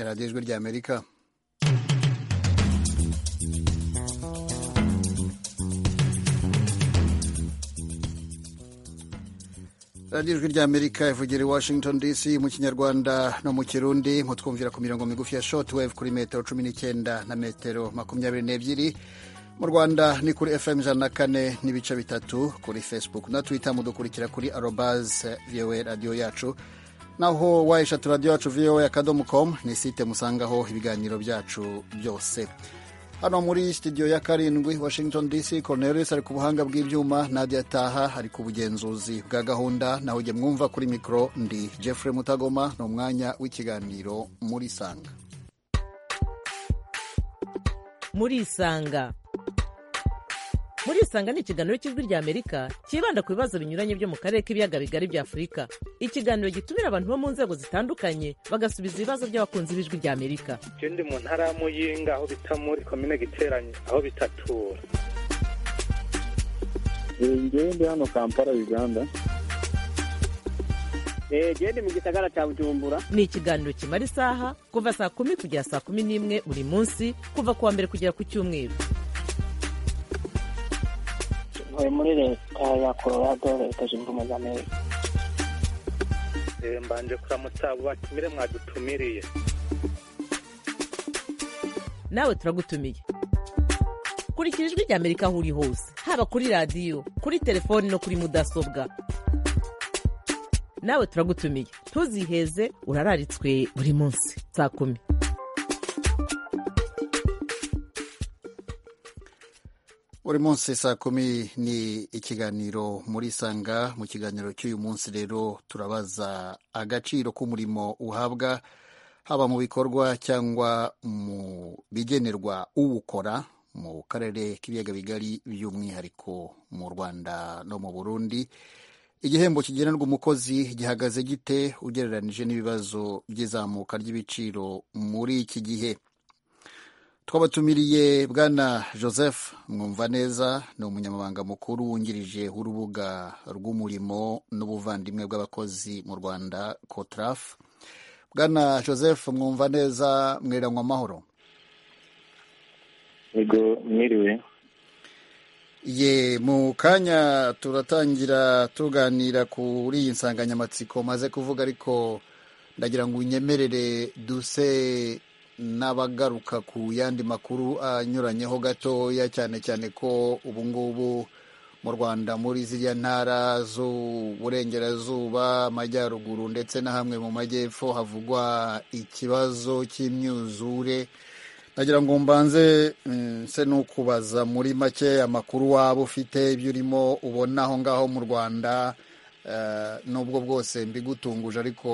radiyo ijwi ry'amerika radiyo ijwi ry'amerika ivugira i washington dc mu kinyarwanda no mu kirundi mutwumvira ku mirongo migufi ya shotwave kuri metero cumi n'icyenda na metero makumyabiri n'ebyiri mu rwanda ni kuri fm ijana na kane n'ibice bitatu kuri facebook na twitter mudukurikira kuri arobaz voa radiyo yacu naho wayishatu radiyo yacu voa akadomo com ni site musangaho ibiganiro byacu byose hano muri studio ya karindwi washington dc cornelius ari ku buhanga bw'ibyuma nadia taha ari ku bugenzuzi bwa gahunda naho ujye mwumva kuri mikoro ndi jeffrey mutagoma ni umwanya w'ikiganiro muri sanga muri isanga muri isanga ni ikiganiro cy'ijwi rya amerika cyibanda ku bibazo binyuranye byo mu karere k'ibiyaga bigari bya afurika ikiganiro gitumira abantu bo mu nzego zitandukanye bagasubiza ibibazo by'abakunzi b'ijwi rya amerika ikindi mu ntara ya muyinga aho bita muri komine giteranye aho bitatura ngewe ndi hano kampala uganda gende mu gisagara cya bujumbura ni ikiganiro kimara isaha kuva saa kumi kugera saa kumi n'imwe buri munsi kuva ku wa mbere kugera ku cyumweru ntuye muri leta ya colorado leta zunze ubumwe za amerika mbanje kuramutsa abo batumire mwadutumiriye nawe turagutumiye kurikira ijwi rya amerika aho uri hose haba kuri radiyo kuri telefoni no kuri mudasobwa nawe turagutumiye ntuziheze urararitswe buri munsi saa kumi buri munsi saa kumi ni ikiganiro muri sanga mu kiganiro cy'uyu munsi rero turabaza agaciro k'umurimo uhabwa haba mu bikorwa cyangwa mu bigenerwa uwukora mu karere k'ibiyaga bigari by'umwihariko mu rwanda no mu burundi igihembo kigenerwa umukozi gihagaze gite ugereranije n'ibibazo by'izamuka ry'ibiciro muri iki gihe twabatumiriye bwana joseph mwumva neza ni umunyamabanga mukuru wungirije w'urubuga rw'umurimo n'ubuvandimwe bw'abakozi mu rwanda cotraf bwana joseph mwumva neza mweranywa amahoro yego mwiriwe ye mu kanya turatangira tuganira kuri iyi nsanganyamatsiko maze kuvuga ariko ndagira ngo unyemerere duse n'abagaruka ku yandi makuru anyuranyeho gatoya cyane cyane ko ubu ngubu mu rwanda muri ziriya ntara z'uburengerazuba amajyaruguru ndetse na hamwe mu majyepfo havugwa ikibazo cy'imyuzure nagira ngo mbanze nse n'ukubaza muri make amakuru waba ufite ibyo urimo ubona aho ngaho mu rwanda nubwo bwose mbigutunguje ariko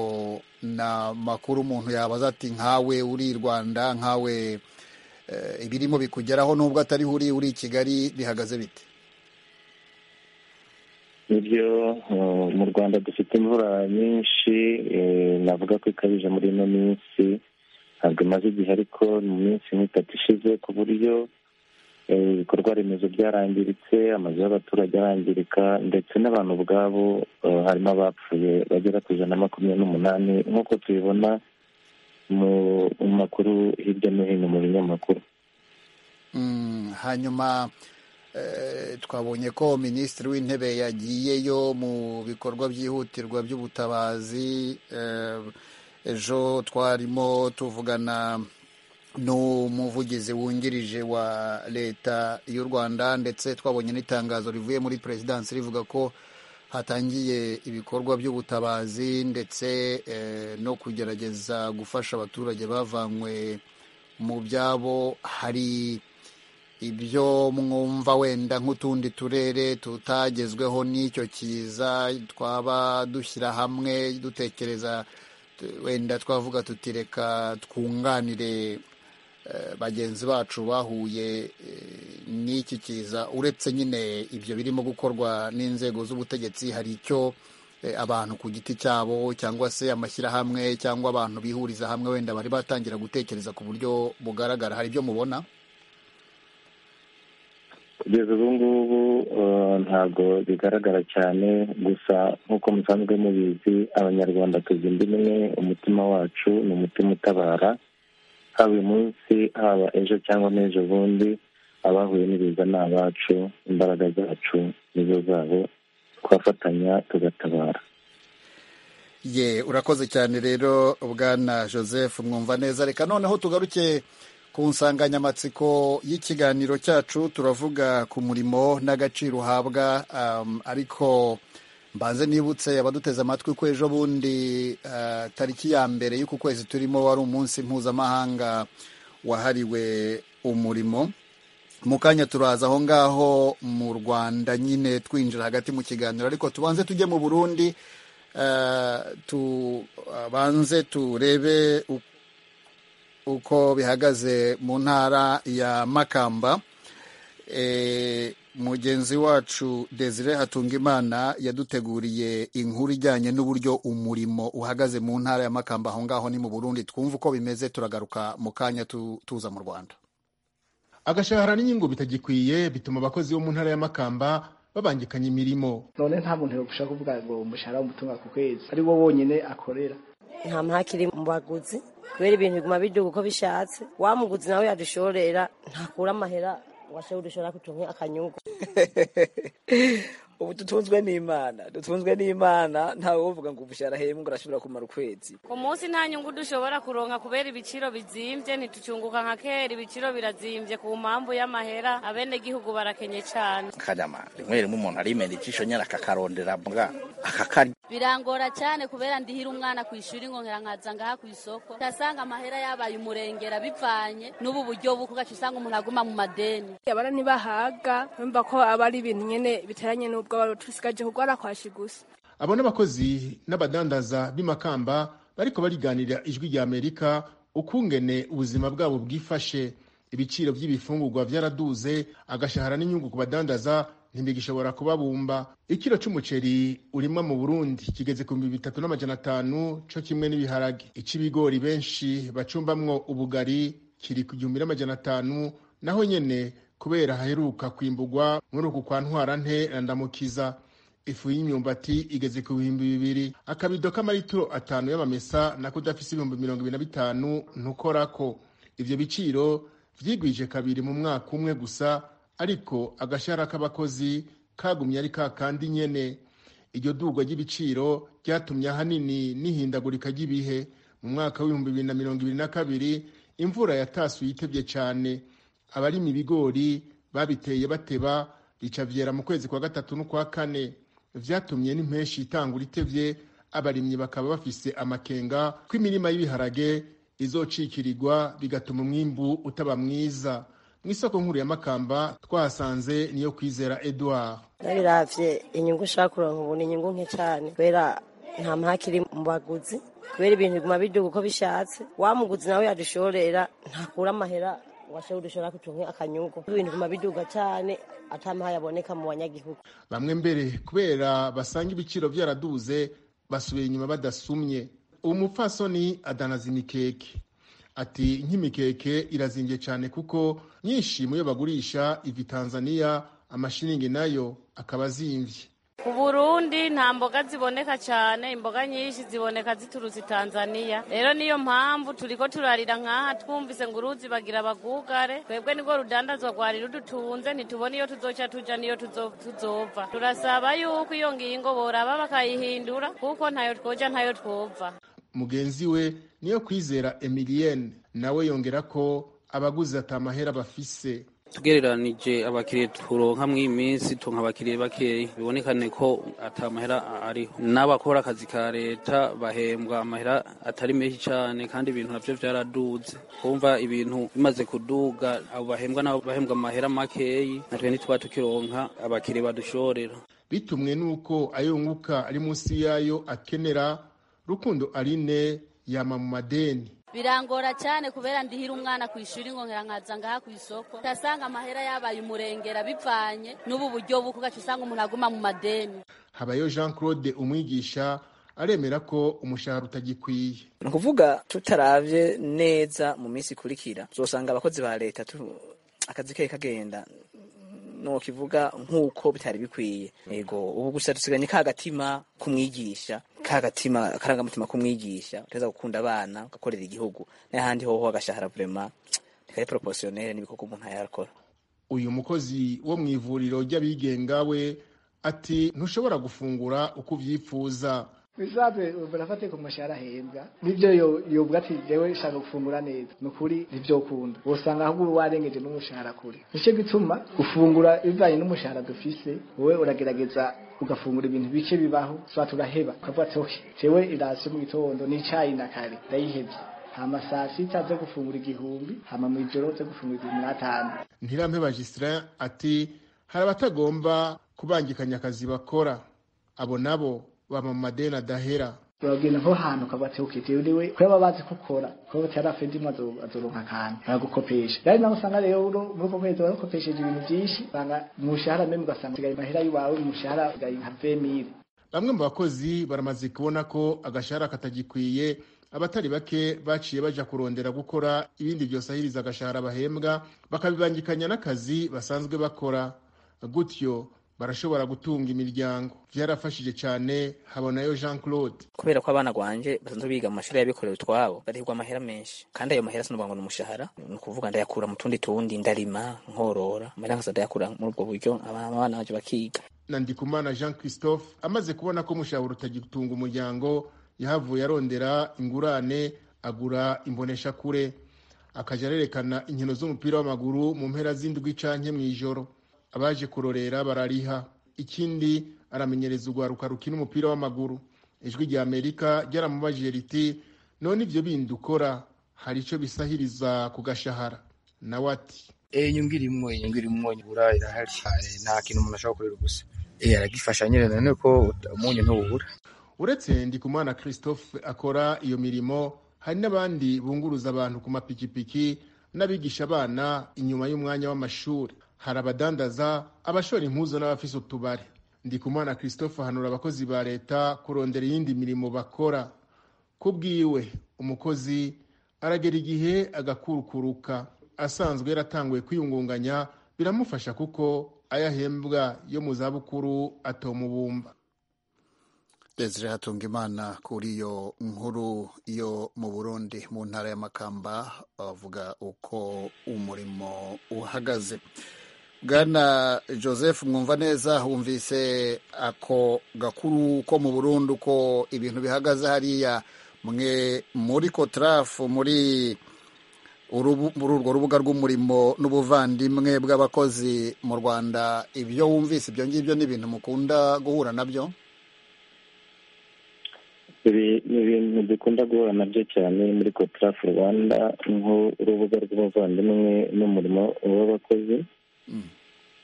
na makuru umuntu yabaza ati nkawe uri i rwanda nkawe ibirimo bikugeraho nubwo atariho uri uri i kigali bihagaze bite ibyo mu rwanda dufite imvura nyinshi navuga ko ikabije muri ino minsi ntabwo imaze igihe ariko mu minsi nk'itatu ishize ku buryo ibikorwa remezo byarangiritse amazu y'abaturage arangirika ndetse n'abantu ubwabo harimo abapfuye bagera ku ijana na makumyabiri n'umunani nk'uko tubibona mu makuru hirya no hino mu binyamakuru hanyuma twabonye ko minisitiri w'intebe yagiyeyo mu bikorwa byihutirwa by'ubutabazi ejo twarimo tuvugana n'umuvugizi wungirije wa leta y'u rwanda ndetse twabonye n'itangazo rivuye muri perezidansi rivuga ko hatangiye ibikorwa by'ubutabazi ndetse no kugerageza gufasha abaturage bavanywe mu byabo hari ibyo mwumva wenda nk'utundi turere tutagezweho n'icyo kiza twaba dushyira hamwe dutekereza wenda twavuga tuti reka twunganire bagenzi bacu bahuye n'iki kiza uretse nyine ibyo birimo gukorwa n'inzego z'ubutegetsi hari icyo abantu ku giti cyabo cyangwa se amashyirahamwe cyangwa abantu bihuriza hamwe wenda bari batangira gutekereza ku buryo bugaragara hari ibyo mubona kugeza ubu ngubu ntabwo bigaragara cyane gusa nk'uko musanzwe mubizi abanyarwanda tuzi indi imwe umutima wacu ni umutima utabara haba uyu munsi haba ejo cyangwa n'ejo bundi abahuye n'ibiza ni abacu imbaraga zacu nizo zabo twafatanya tugatabara ye urakoze cyane rero bwana joseph mwumva neza reka noneho tugaruke ku nsanganyamatsiko y'ikiganiro cyacu turavuga ku murimo n'agaciro uhabwa um, ariko mbanze nibutse abaduteze amatwi ko ejo bundi uh, tariki ya mbere y'uku kwezi turimo wari umunsi mpuzamahanga wahariwe umurimo mu kanya turaza aho ngaho mu rwanda nyine twinjira hagati mu kiganiro ariko tubanze tujye mu burundi tubanze turebe uko bihagaze mu ntara ya makamba mugenzi wacu desire hatungimana yaduteguriye inkuru ijyanye n'uburyo umurimo uhagaze mu ntara ya makamba aho ngaho ni mu burundi twumva uko bimeze turagaruka mu kanya tuza mu rwanda agashahara n'inyungu bitagikwiye bituma abakozi bo mu ntara ya makamba babangikanye imirimo none nta muntu yogushaka kuvuga ngo umushahara w'umutunga ku kwezi ari wo wonyine akorera nta mpakiri mu baguzi kubera ibintu biguma biduga uko bishatse wa muguzi nawe yadushorera ntakura amahera washaho udushora kutunke akanyungu ubu dutunzwe n'imana dutunzwe n'imana ntawe uvuga ngo umushahara hemu ngo arashobora kumara ukwezi ku munsi nta nyungu dushobora kuronka kubera ibiciro bizimbye ntitucunguka nka kera ibiciro birazimbye ku mpamvu y'amahera abenegihugu barakenye cyane kanyama rimwe rimwe umuntu arimena ijisho nyine akakarondera mbwa akakarya birangora cyane kubera ndihira umwana ku ishuri nkongera nkaza ngaha ku isoko ugasanga amahera yabaye umurengera bivanye n'ubu buryo bukugaca usanga umuntu aguma mu madeni abana ntibahaga bumva ko aba ari ibintu nyine biteranye n'ubwo tusigaje kurwara kwashi gusa abo n'abakozi n'abadandaza b'imakamba bariko bariganirira ijwi rya amerika ukungene ubuzima bwabo bwifashe ibiciro by'ibifungurwa byaraduze agashahara n'inyungu ku badandaza ntibigishobora kubabumba ikiro c'umuceri urimwa mu burundi kigeze ku bihumbi bitatu n'amajana atanu co kimwe n'ibiharage ic'ibigori benshi bacumbamwo ubugari kiri ku gihumbi n'amajana atanu naho nyene kubera haheruka kwimbugwa muri uku kwa ntwarante na ndamukiza ifu y'imyumbati igeze ku bihumbi bibiri akabido k'amaritiro atanu y'amamesa nako udafise ibihumbi mirongo ibiri na bitanu ntukorako ivyo biciro vyigwije kabiri mu mwaka umwe gusa ariko agashahara k'abakozi kagumye ari ka kandi nyene iryo dugwa ry'ibiciro ryatumye ahanini n'ihindagurika ry'ibihe mu mwaka w'ibihumbi bibiri na mirongo ibiri na kabiri imvura yatasuye itevye cane abarima ibigori babiteye bateba bica byera mu kwezi kwa gatatu n'ukwa kane vyatumye n'impeshi itangura itevye abarimyi bakaba bafise amakenga ko imirima y'ibiharage izocikirirwa bigatuma umwimbu utaba mwiza mu isoko nkuru ya makamba twahasanze niyo kwizera edward nabiravye inyungu ushaka kuronka ubu ni inyungu nke cane kubera nta mpakiri mu baguzi kubera ibintu biguma biduga uko bishatse wa muguzi nawe yadushorera ntakura amahera washaho udushobora kutunka akanyungu ibintu biguma biduga cyane atamahaye aboneka mu banyagihugu bamwe mbere kubera basanga ibiciro byaraduze basubiye inyuma badasumye uwo mupfasoni adanaza imikeke ati nk'imikeke irazimbye cyane kuko nyinshi mu yo bagurisha ivi tanzania amashiringi nayo akaba azimbye ku burundi nta mboga ziboneka cyane imboga nyinshi ziboneka ziturutse tanzania rero niyo mpamvu turiko turarira nkaha twumvise ngo uruzi bagira bagugare twebwe nirwo rudandazwa rwari rudutunze ntitubona iyo tuzoca tuja niyo tuzova turasaba yuko iyo ngingo boraba bakayihindura kuko ntayo twoja ntayo twova mugenzi we niyo kwizera emilienne nawe yongera ko abaguzi atamahera bafise tugereranije abakiriya turonka mw'iyi minsi turonka abakiriya bakeya bibonekane ko atamahera ariho n'abakora akazi ka leta bahembwa amahera atari menshi cyane kandi ibintu navyo vyaraduze kumva ibintu bimaze kuduga abo bahembwa nabo bahembwa amahera makeyi natwe ntitwaba tukironka abakiriya badushorera bitumwe n'uko ayo nkuka ari munsi yayo akenera rukundo aline yama mu madeni birangora cyane kubera ndihira umwana ku ishuri nkongera nkaza ngaha ku isoko ugasanga amahera yabaye umurengera bivanye n'ubu buryo bukugaca usanga umuntu aguma mu madeni habayo jean claude umwigisha aremera ko umushahara utagikwiye ni ukuvuga tutaravye neza mu minsi ikurikira uzosanga abakozi ba leta akazi ke kagenda nokivuga nk'uko bitari bikwiye yego ubu gusa dusiganye ka gatima kumwigisha kagatima akarangamutima k'umwigisha uteza gukunda abana ugakorera igihugu n'ahandi hoho agashahara vraiment ntikaye proportionnel n'ibikoko umuntu yarakora uyu mukozi wo mu ivuriro ry'abigenga we ati ntushobora gufungura uko ubyifuza bizave barafate ku mashara ahembwa nibyo yobwa ati jewe shaka gufungura neza nukuri nibyo kunda usanga ahubwo warengeje n'umushahara kure nicyo gituma gufungura bivanye n'umushahara dufise wowe uragerageza ugafungura ibintu bike bibaho twa turaheba ukavuga ati okay jewe irasi mu gitondo n'icayi na kare ndayihebye hama saa sita zo gufungura igihumbi hama mu ijoro zo gufungura igihumbi n'atanu ntirampeba jisitara ati hari abatagomba kubangikanya akazi bakora abo nabo baba mu madeni adahera uragenda nko hantu ukaba ati ukiti uriwe kubera baba bazi ko ukora kubera bati hariya fedimu azoronka akantu aragukopesha rero nawe usanga rero muri uko kwezi baragukopesheje ibintu byinshi usanga umushahara mwe ugasanga usigaye amahera y'iwawe umushahara usigaye nka vemire bamwe mu bakozi baramaze kubona ko agashahara katagikwiye abatari bake baciye baja kurondera gukora ibindi byosahiriza agashahara bahembwa bakabibangikanya n'akazi basanzwe bakora gutyo barashobora gutunga imiryango byarafashije cyane habonayo jean claude kubera ko abana gwanje basanzwe biga mu mashuri y'abikorera utwabo barihirwa amahera menshi kandi ayo mahera sinavuga ngo ni umushahara ni ukuvuga ndayakura mu tundi tundi ndarima nkorora amahera nkasa ndayakura muri ubwo buryo abana banje bakiga nandikumana jean christophe amaze kubona ko umushahara utagitunga umuryango yahavuye arondera ingurane agura imboneshakure akaja arerekana inkino z'umupira w'amaguru mu mpera z'indwi canke mw'ijoro abaje kurorera barariha ikindi aramenyereza urwaruka rukina umupira w'amaguru ijwi rya amerika ryaramubajije riti none ibyo bindi ukora hari icyo bisahiriza ku gashahara nawe ati inyungu irimo inyungu irimo nyibura irahari nta kintu umuntu ashobora gukorera ubusa aragifasha nyine none ko umunyu ntububura uretse ndikumana christophe akora iyo mirimo hari n'abandi bunguruza abantu ku mapikipiki n'abigisha abana inyuma y'umwanya w'amashuri hari abadandaza abashora impuzu n'abafise utubari ndikumana christophe ahanura abakozi ba leta kurondera iyindi mirimo bakora ku bwiwe umukozi aragera igihe agakurukuruka asanzwe yaratanguye kwiyungunganya biramufasha kuko ayahembwa yo mu zabukuru atomubumba desire hatunga imana kuri iyo nkuru yo mu burundi mu ntara y'amakamba bavuga uko umurimo uhagaze bwana joseph mwumva neza wumvise ako gakuru ko mu burundu uko ibintu bihagaze hariya mwe muri kotarafu muri urwo rubuga rw'umurimo n'ubuvandimwe bw'abakozi mu rwanda ibyo wumvise ibyo ngibyo ni ibintu mukunda guhura nabyo ibi ni ibintu dukunda guhura nabyo cyane muri kotarafu rwanda nk'urubuga rw'ubuvandimwe n'umurimo w'abakozi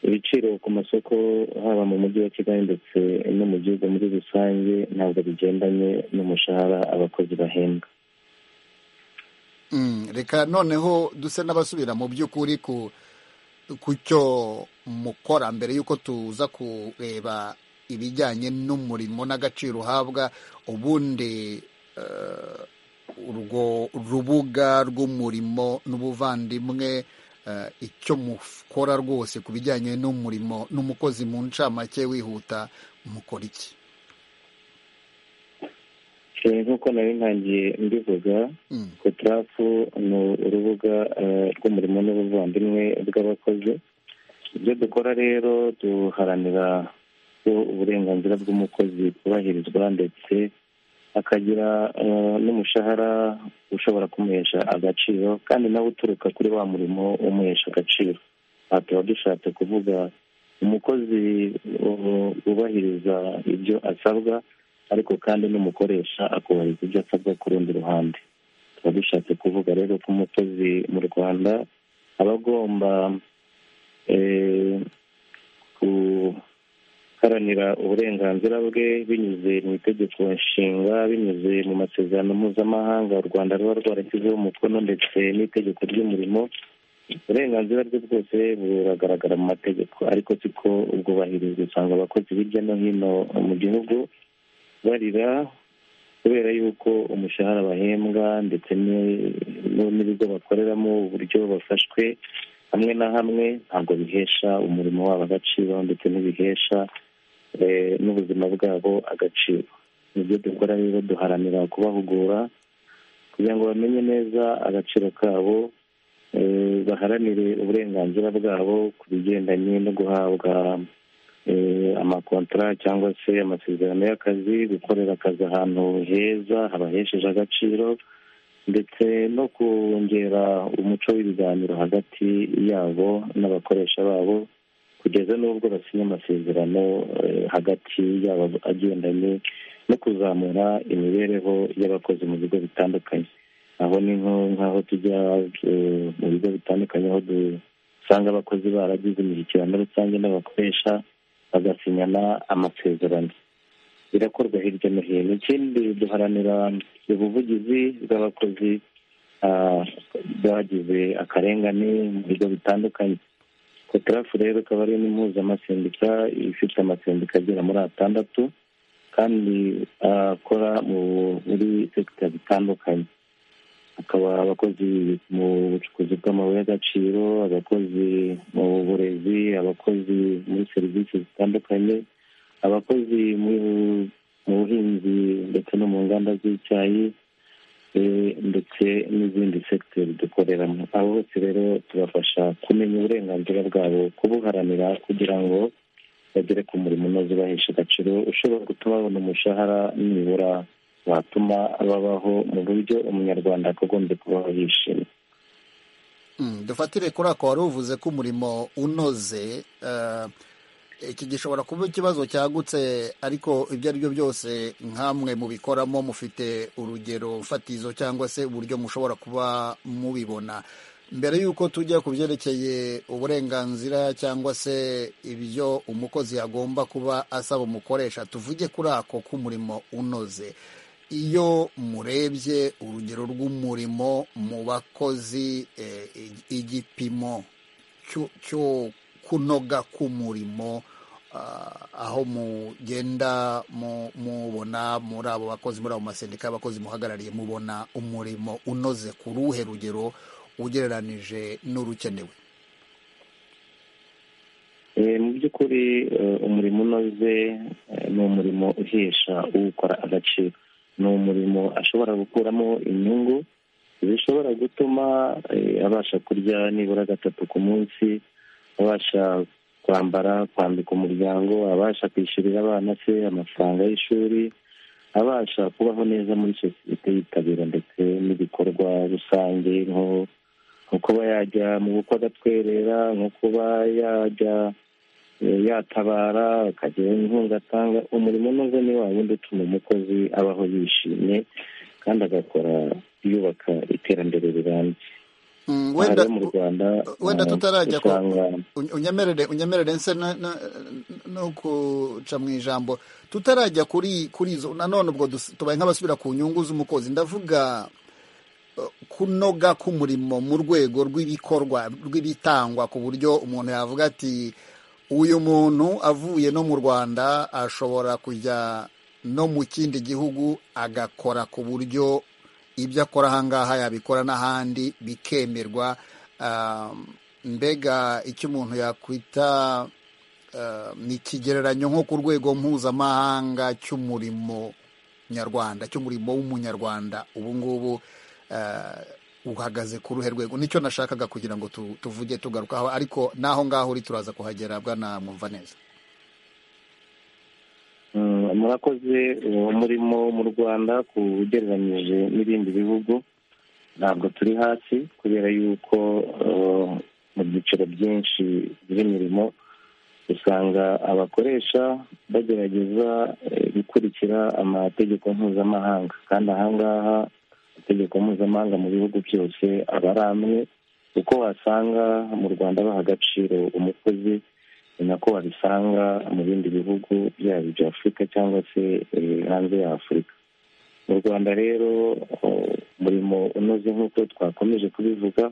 ibiciro ku masoko haba mu mujyi wa kigali ndetse no mu gihugu muri rusange ntabwo bigendanye n'umushahara abakozi bahembwa reka noneho duse n'abasubira mu by'ukuri ku cyo mukora mbere y'uko tuza kureba ibijyanye n'umurimo n'agaciro uhabwa ubundi urwo rubuga rw'umurimo n'ubuvandimwe icyo mukora rwose ku bijyanye n'umurimo n'umukozi mu ncamake wihuta mukora iki nk'uko nari ntangiye mbivuga kotarafu ni urubuga rw'umurimo n'ubuvandimwe bw'abakozi ibyo dukora rero duharanira ko uburenganzira bw'umukozi bwubahirizwa ndetse akagira n'umushahara ushobora kumuhesha agaciro kandi nawe uturuka kuri wa murimo umuhesha agaciro aha tuba dushatse kuvuga umukozi wubahiriza ibyo asabwa ariko kandi n'umukoresha akubahiriza ibyo asabwa ku rundi ruhande tuba dushatse kuvuga rero ko umukozi mu rwanda aba agomba guharanira uburenganzira bwe binyuze mu itegeko nshinga binyuze mu masezerano mpuzamahanga u rwanda ruba rwarashyizeho umukono ndetse n'itegeko ry'umurimo uburenganzira bwe bwose buragaragara mu mategeko ariko siko ubwubahirizwa usanga abakozi hirya no hino mu gihugu barira kubera yuko umushahara bahembwa ndetse n'ibigo bakoreramo uburyo bafashwe hamwe na hamwe ntabwo bihesha umurimo wabo agaciro ndetse ntibihesha n'ubuzima bwabo agaciro nibyo dukora rero duharanira kubahugura kugira ngo bamenye neza agaciro kabo baharanire uburenganzira bwabo ku bigendanye no guhabwa amakontara cyangwa se amasezerano y'akazi gukorera akazi ahantu heza habahesheje agaciro ndetse no kongera umuco w'ibiganiro hagati yabo n'abakoresha babo kugeza n'ubwo basinya amasezerano hagati yabo agendanye no kuzamura imibereho y'abakozi mu bigo bitandukanye aho ni nk'aho tujya mu bigo bitandukanye aho dusanga abakozi baragize imishyikirano rusange n'abakoresha bagasinyana amasezerano birakorwa hirya no hino ikindi duharanira ubuvugizi bw'abakozi bagize akarengane mu bigo bitandukanye kotarafu rero ikaba ari n'impuzamasendika ifite amasendika agera muri atandatu kandi akora muri sekita zitandukanye akaba abakozi mu bucukuzi bw'amabuye y'agaciro abakozi mu burezi abakozi muri serivisi zitandukanye abakozi mu buhinzi ndetse no mu nganda z'icyayi ndetse n'izindi segiteri dukoreramo abo bose rero tubafasha kumenya uburenganzira bwabo kubuharanira kugira ngo bagere ku murimo unoze ubahesha agaciro ushobora gutuma babona umushahara nibura watuma babaho mu buryo umunyarwanda akagombye kubaho yishimye dufatire kuri ako wari uvuze ko umurimo unoze iki gishobora kuba ikibazo cyagutse ariko ibyo ari byo byose nk'amwe mubikoramo mufite urugero fatizo cyangwa se uburyo mushobora kuba mubibona mbere y'uko tujya ku byerekeye uburenganzira cyangwa se ibyo umukozi agomba kuba asaba umukoresha tuvuge kuri ako k'umurimo unoze iyo murebye urugero rw'umurimo mu bakozi igipimo cyo kunoga k'umurimo aho mugenda mubona muri abo bakozi muri abo masendika y'abakozi muhagarariye mubona umurimo unoze ku ruhe rugero ugereranije n'urukenewe mu by'ukuri umurimo unoze ni umurimo uhesha uwukora agaciro ni umurimo ashobora gukuramo inyungu zishobora gutuma abasha kurya nibura gatatu ku munsi abasha kwambara kwambika umuryango abasha kwishyurira abana se amafaranga y'ishuri abasha kubaho neza muri sosiyete yitabira ndetse n'ibikorwa rusange nko kuba yajya mu bukwe agatwerera nko kuba yajya yatabara akagira inkunga atanga umurimo unoze ni wa wundi utuma umukozi abaho yishimye kandi agakora yubaka iterambere rirambye wenda tutarajya ko unyemerere unyemerere nse no kuca mu ijambo tutarajya kuri kuri izo nanone ubwo tubaye nk'abasubira ku nyungu z'umukozi ndavuga kunoga k'umurimo mu rwego rw'ibikorwa rw'ibitangwa ku buryo umuntu yavuga ati uyu muntu avuye no mu rwanda ashobora kujya no mu kindi gihugu agakora ku buryo ibyo akora ahangaha yabikora n'ahandi bikemerwa mbega icyo umuntu yakwita ni ikigereranyo nko ku rwego mpuzamahanga cy'umurimo nyarwanda cy'umurimo w'umunyarwanda ubu ngubu uhagaze ku ruhe rwego nicyo nashakaga kugira ngo tuvuge tugarukaho ariko n'aho ngaho uri turaza kuhagera bwana mwumva neza murakoze uwo murimo mu rwanda ku ugereranyije n'ibindi bihugu ntabwo turi hasi kubera yuko mu byiciro byinshi by'imirimo usanga abakoresha bagerageza gukurikira amategeko mpuzamahanga kandi ahangaha amategeko mpuzamahanga mu bihugu byose aba ari amwe kuko wasanga mu rwanda baha agaciro umukozi ni nako wabisanga mu bindi bihugu byaba ibya afurika cyangwa se hanze ya afurika mu rwanda rero umurimo unoze nk'uko twakomeje kubivuga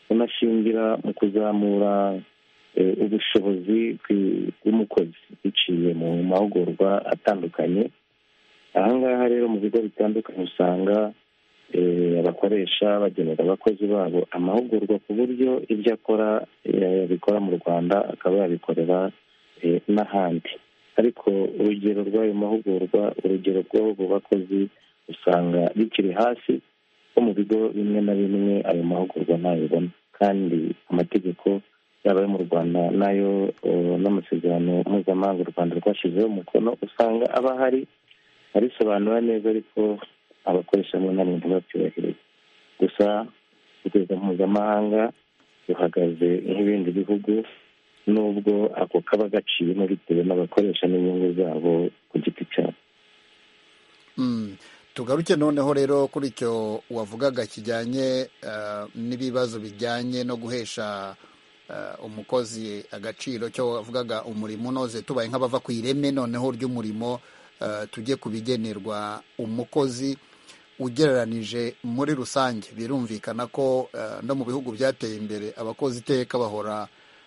unashingira mu kuzamura ubushobozi bw'umukozi biciye mu mahugurwa atandukanye ahangaha rero mu bigo bitandukanye usanga abakoresha bagenera abakozi babo amahugurwa ku buryo ibyo akora yabikora mu rwanda akaba yabikorera n'ahandi ariko urugero rw'ayo mahugurwa urugero rw'abo bakozi usanga bikiri hasi ko mu bigo bimwe na bimwe ayo mahugurwa ntayobona kandi amategeko yaba ayo mu rwanda n'ayo n'amasezerano mpuzamahanga u rwanda rwashyizeho umukono usanga aba ahari arisobanura neza ariko abakoreshamo nta muntu babyubahiriza gusa urwego mpuzamahanga ruhagaze nk'ibindi bihugu nubwo ako kaba gaciyemo bitewe n'abakoresha n'inyungu zabo ku giti cyabo tugaruke noneho rero kuri icyo wavugaga kijyanye n'ibibazo bijyanye no guhesha umukozi agaciro cyo wavugaga umurimo unoze tubaye nk'abava ku ireme noneho ry'umurimo tujye ku bigenerwa umukozi ugereranije muri rusange birumvikana ko no mu bihugu byateye imbere abakozi iteka bahora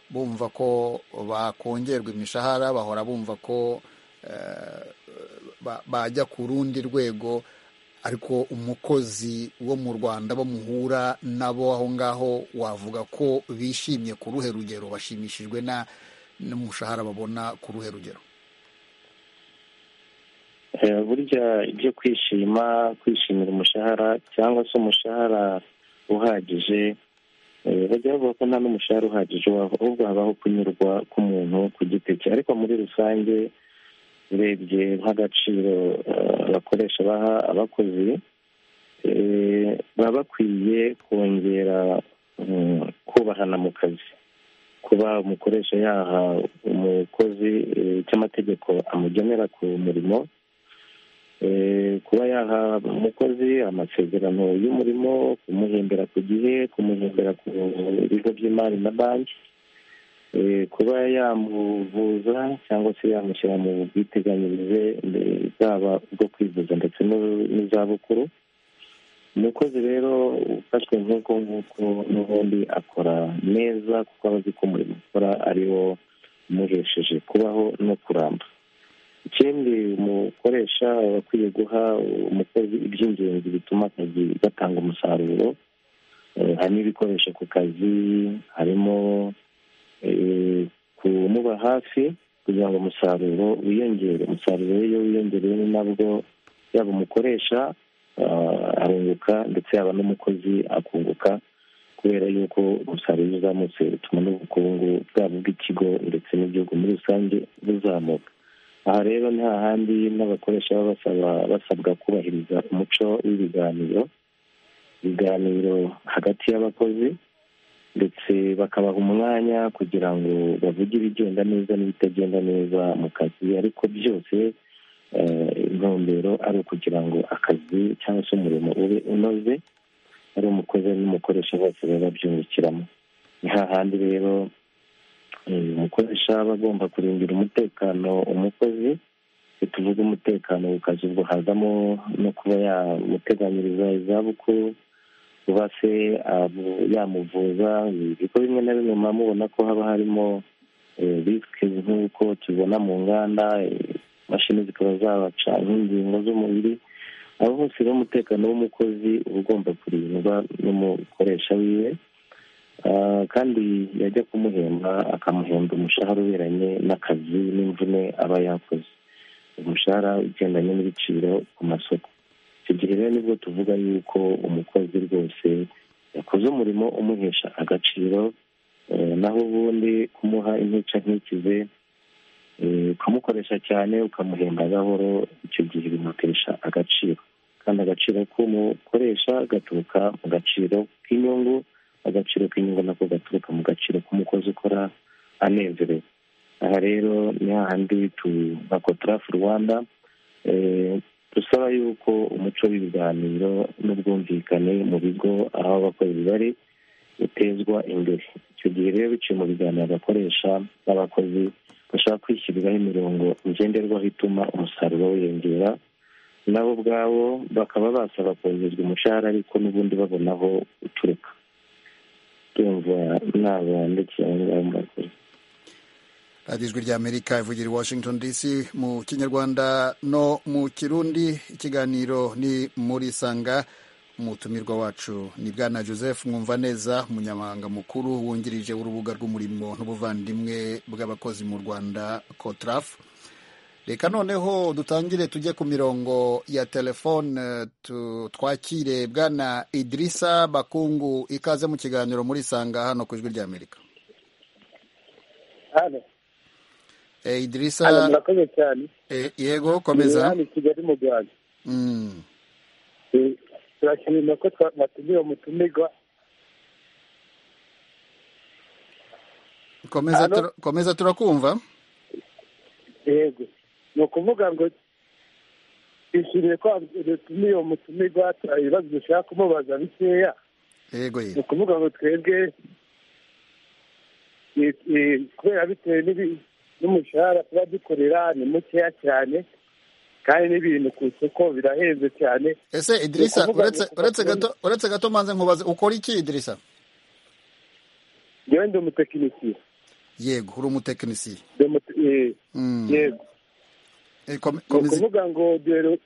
bumva ko bakongerwa imishahara bahora bumva ko bajya ku rundi rwego ariko umukozi wo mu rwanda bo muhura nabo aho ngaho wavuga ko bishimye ku ruhe rugero bashimishijwe n'umushahara babona ku ruhe rugero burya ibyo kwishima kwishimira umushahara cyangwa se umushahara uhagije bajya bavuga ko nta n'umushahara uhagije ahubwo habaho kunyurwa k'umuntu ku giti cye ariko muri rusange urebye nk'agaciro abakoresha baha abakozi baba bakwiye kongera kubahana mu kazi kuba umukoresha yaha umukozi icyo amategeko amugenera ku murimo kuba yaha umukozi amasezerano y'umurimo kumuhembera ku gihe kumuhembera ku bigo by'imari na banki kuba yamuvuza cyangwa se yamushyira mu bwiteganyirize bwaba ubwo kwivuza ndetse n'izabukuru umukozi rero ufashwe nk'uko nguko n'ubundi akora neza kuko aba azi ko umurimo ukora ari wo umuhesheje kubaho no kuramba ikindi umukoresha aba akwiye guha umukozi iby'ingenzi bituma akazi gatanga umusaruro harimo ibikoresho ku kazi harimo kumuba hafi kugira ngo umusaruro wiyongere umusaruro iyo wiyongereye nabwo yaba umukoresha arunguka ndetse yaba n'umukozi akunguka kubera yuko umusaruro uzamutse utuma n'ubukungu bwabo bw'ikigo ndetse n'igihugu muri rusange buzamuka aha rero ni hahandi n'abakoresha baba basabwa kubahiriza umuco w'ibiganiro ibiganiro hagati y'abakozi ndetse bakabaha umwanya kugira ngo bavuge ibigenda neza n'ibitagenda neza mu kazi ariko byose intumbero ari ukugira ngo akazi cyangwa se umurimo ube unoze ari umukozi n'umukoresha bose baba babyungukiramo ni hahandi rero umukoresha aba agomba kurindira umutekano umukozi tuvuga umutekano ku kazi ubwo hazamo no kuba yamuteganyiriza izabukuru kuba se yamuvuza ibigo bimwe na bimwe muba mubona ko haba harimo risike nk'uko tubibona mu nganda imashini zikaba zabaca nk'ingingo z'umubiri aho hose rero umutekano w'umukozi uba ugomba kurindwa n'umukoresha wiwe kandi yajya kumuhemba akamuhemba umushahara uberanye n'akazi n'imvune aba yakoze umushahara ugendanye n'ibiciro ku masoko icyo gihe rero nibwo tuvuga yuko umukozi rwose yakoze umurimo umuhesha agaciro naho ubundi kumuha intica ntikize ukamukoresha cyane ukamuhemba gahoro icyo gihe bimutesha agaciro kandi agaciro k'umukoresha gaturuka mu gaciro k'inyungu agaciro k'inyungu nako gaturuka mu gaciro k'umukozi ukora anezerewe aha rero ni hahandi tu nka kotarafu rwanda dusaba yuko umuco w'ibiganiro n'ubwumvikane mu bigo aho abakozi bari utezwa imbere icyo gihe rero biciye mu biganiro abakoresha n'abakozi bashobora kwishyiriraho imirongo ngenderwaho ituma umusaruro wiyongera nabo ubwabo bakaba basaba kongerwa umushahara ariko n'ubundi babona aho uturuka tumva nabandikira aho ngaho mu bakozi radiyo ijwi ry'amerika ivugira i washington dc mu kinyarwanda no mu kirundi ikiganiro ni muri sanga umutumirwa wacu ni bwana joseph mwumva neza umunyamabanga mukuru wungirije w'urubuga rw'umurimo n'ubuvandimwe bw'abakozi mu rwanda kotrafu reka noneho dutangire tujye ku mirongo ya telefone twakire bwana idirisa bakungu ikaze mu kiganiro muri sanga hano ku ijwi ry'amerika idirisa murakoze cyane yego komeza ni kigali mu rwanda Mm. turashimira ko twa- mwatumiwe mutumirwa komeza Halo? tura- komeza turakumva yego ni ukuvuga ngo twishimiye ko dutumiye uwo mutumirwa turaha ibibazo dushaka kumubaza bikeya yego ni yego ukuvuga ngo twebwe i- i- kubera bitewe n'ibi- n'umushahara tuba dukorera ni mukeya cyane kandi n'ibintu ku isoko birahenze cyane ese idirisa uretse uretse gato uretse gato manze nkubaze ukora iki idirisa yewe ndi umutekinisiye yego uri umutekinisiye Ndi umuti- eh, Mm. yego Eh, kom- ni komeza ukuvuga ngo duheru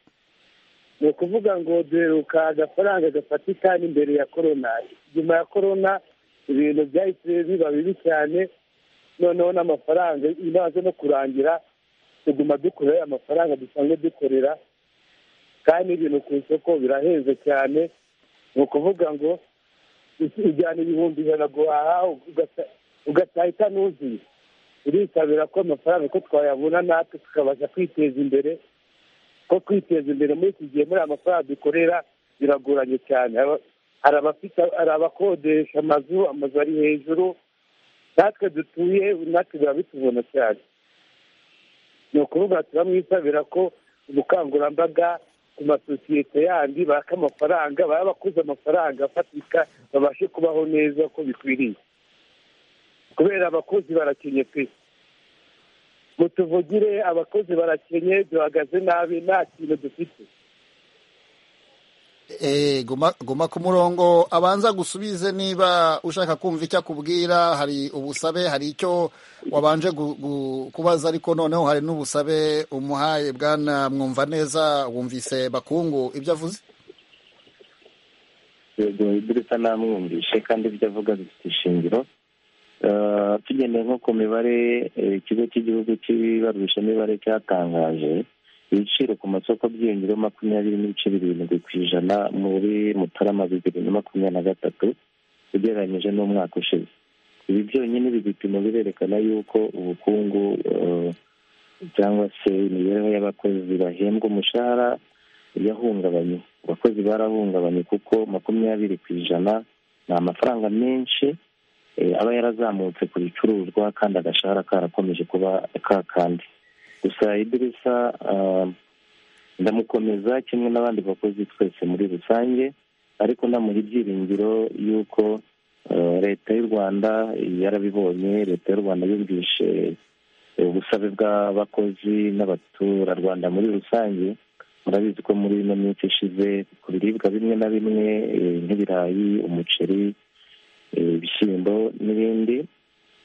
ni ukuvuga ngo duheruka agafaranga gafatika n'imbere ya korona nyuma ya korona ibintu byahise biba bibi cyane noneho n'amafaranga imaze no kurangira tuguma dukora amafaranga dusanzwe dukorera kandi ibintu ku isoko birahenze cyane ni ukuvuga ngo isi- ujyana ibihumbi ijana guhaha ugata- ugataha itanuzuye turitabira ko amafaranga ko twayabona natwe tukabasha kwiteza imbere ko kwiteza imbere muri iki gihe muri aya mafaranga dukorera biragoranye cyane Aba- hari abafite hari abakodesha amazu amazu ari hejuru natwe dutuye natwe biba bitubona cyane ni ukuvuga turamwisabira ko ubukangurambaga ku masosiyete yandi baka amafaranga baba bakuze amafaranga afatika babashe kubaho neza uko bikwiriye kubera abakozi barakenye pe mutuvugire abakozi barakenye duhagaze nabi nta kintu dufite Eh, guma guma ku murongo abanza gusubize niba ushaka kumva icyo akubwira hari ubusabe hari icyo wabanje gu- gu- kubaza ariko noneho hari n'ubusabe umuhaye bwana mwumva neza wumvise bakungu ibyo avuze yego idirita namwumvishe kandi ibyo avuga bifite ishingiro Eh, tugendeye nko ku mibare eh, ikigo cy'igihugu cy'ibarurishamibare cyatangaje ibiciro ku masoko byiyongereho makumyabiri n'ibice birindwi ku ijana muri mutarama bibiri na makumyabiri na gatatu ugereranyije n'umwaka ushize ibi byonyine ibi bipimo birerekana yuko ubukungu eh, cyangwa se imibereho y'abakozi bahembwa umushahara yahungabanye abakozi barahungabanye kuko makumyabiri ku ijana ni amafaranga menshi eh, aba yarazamutse ku bicuruzwa kandi agashahara karakomeje kuba kakandi gusa idirisa ah, ndamukomeza kimwe n'abandi bakozi twese muri rusange ariko namuha ibyiringiro y'uko eh, leta y'u rwanda yarabibonye leta y'u rwanda yumvishe ubusabe bw'abakozi n'abaturarwanda muri rusange murabizi ko muri ino minsi ishize ku biribwa bimwe na bimwe eh, nk'ibirayi umuceri eh, ibishyimbo n'ibindi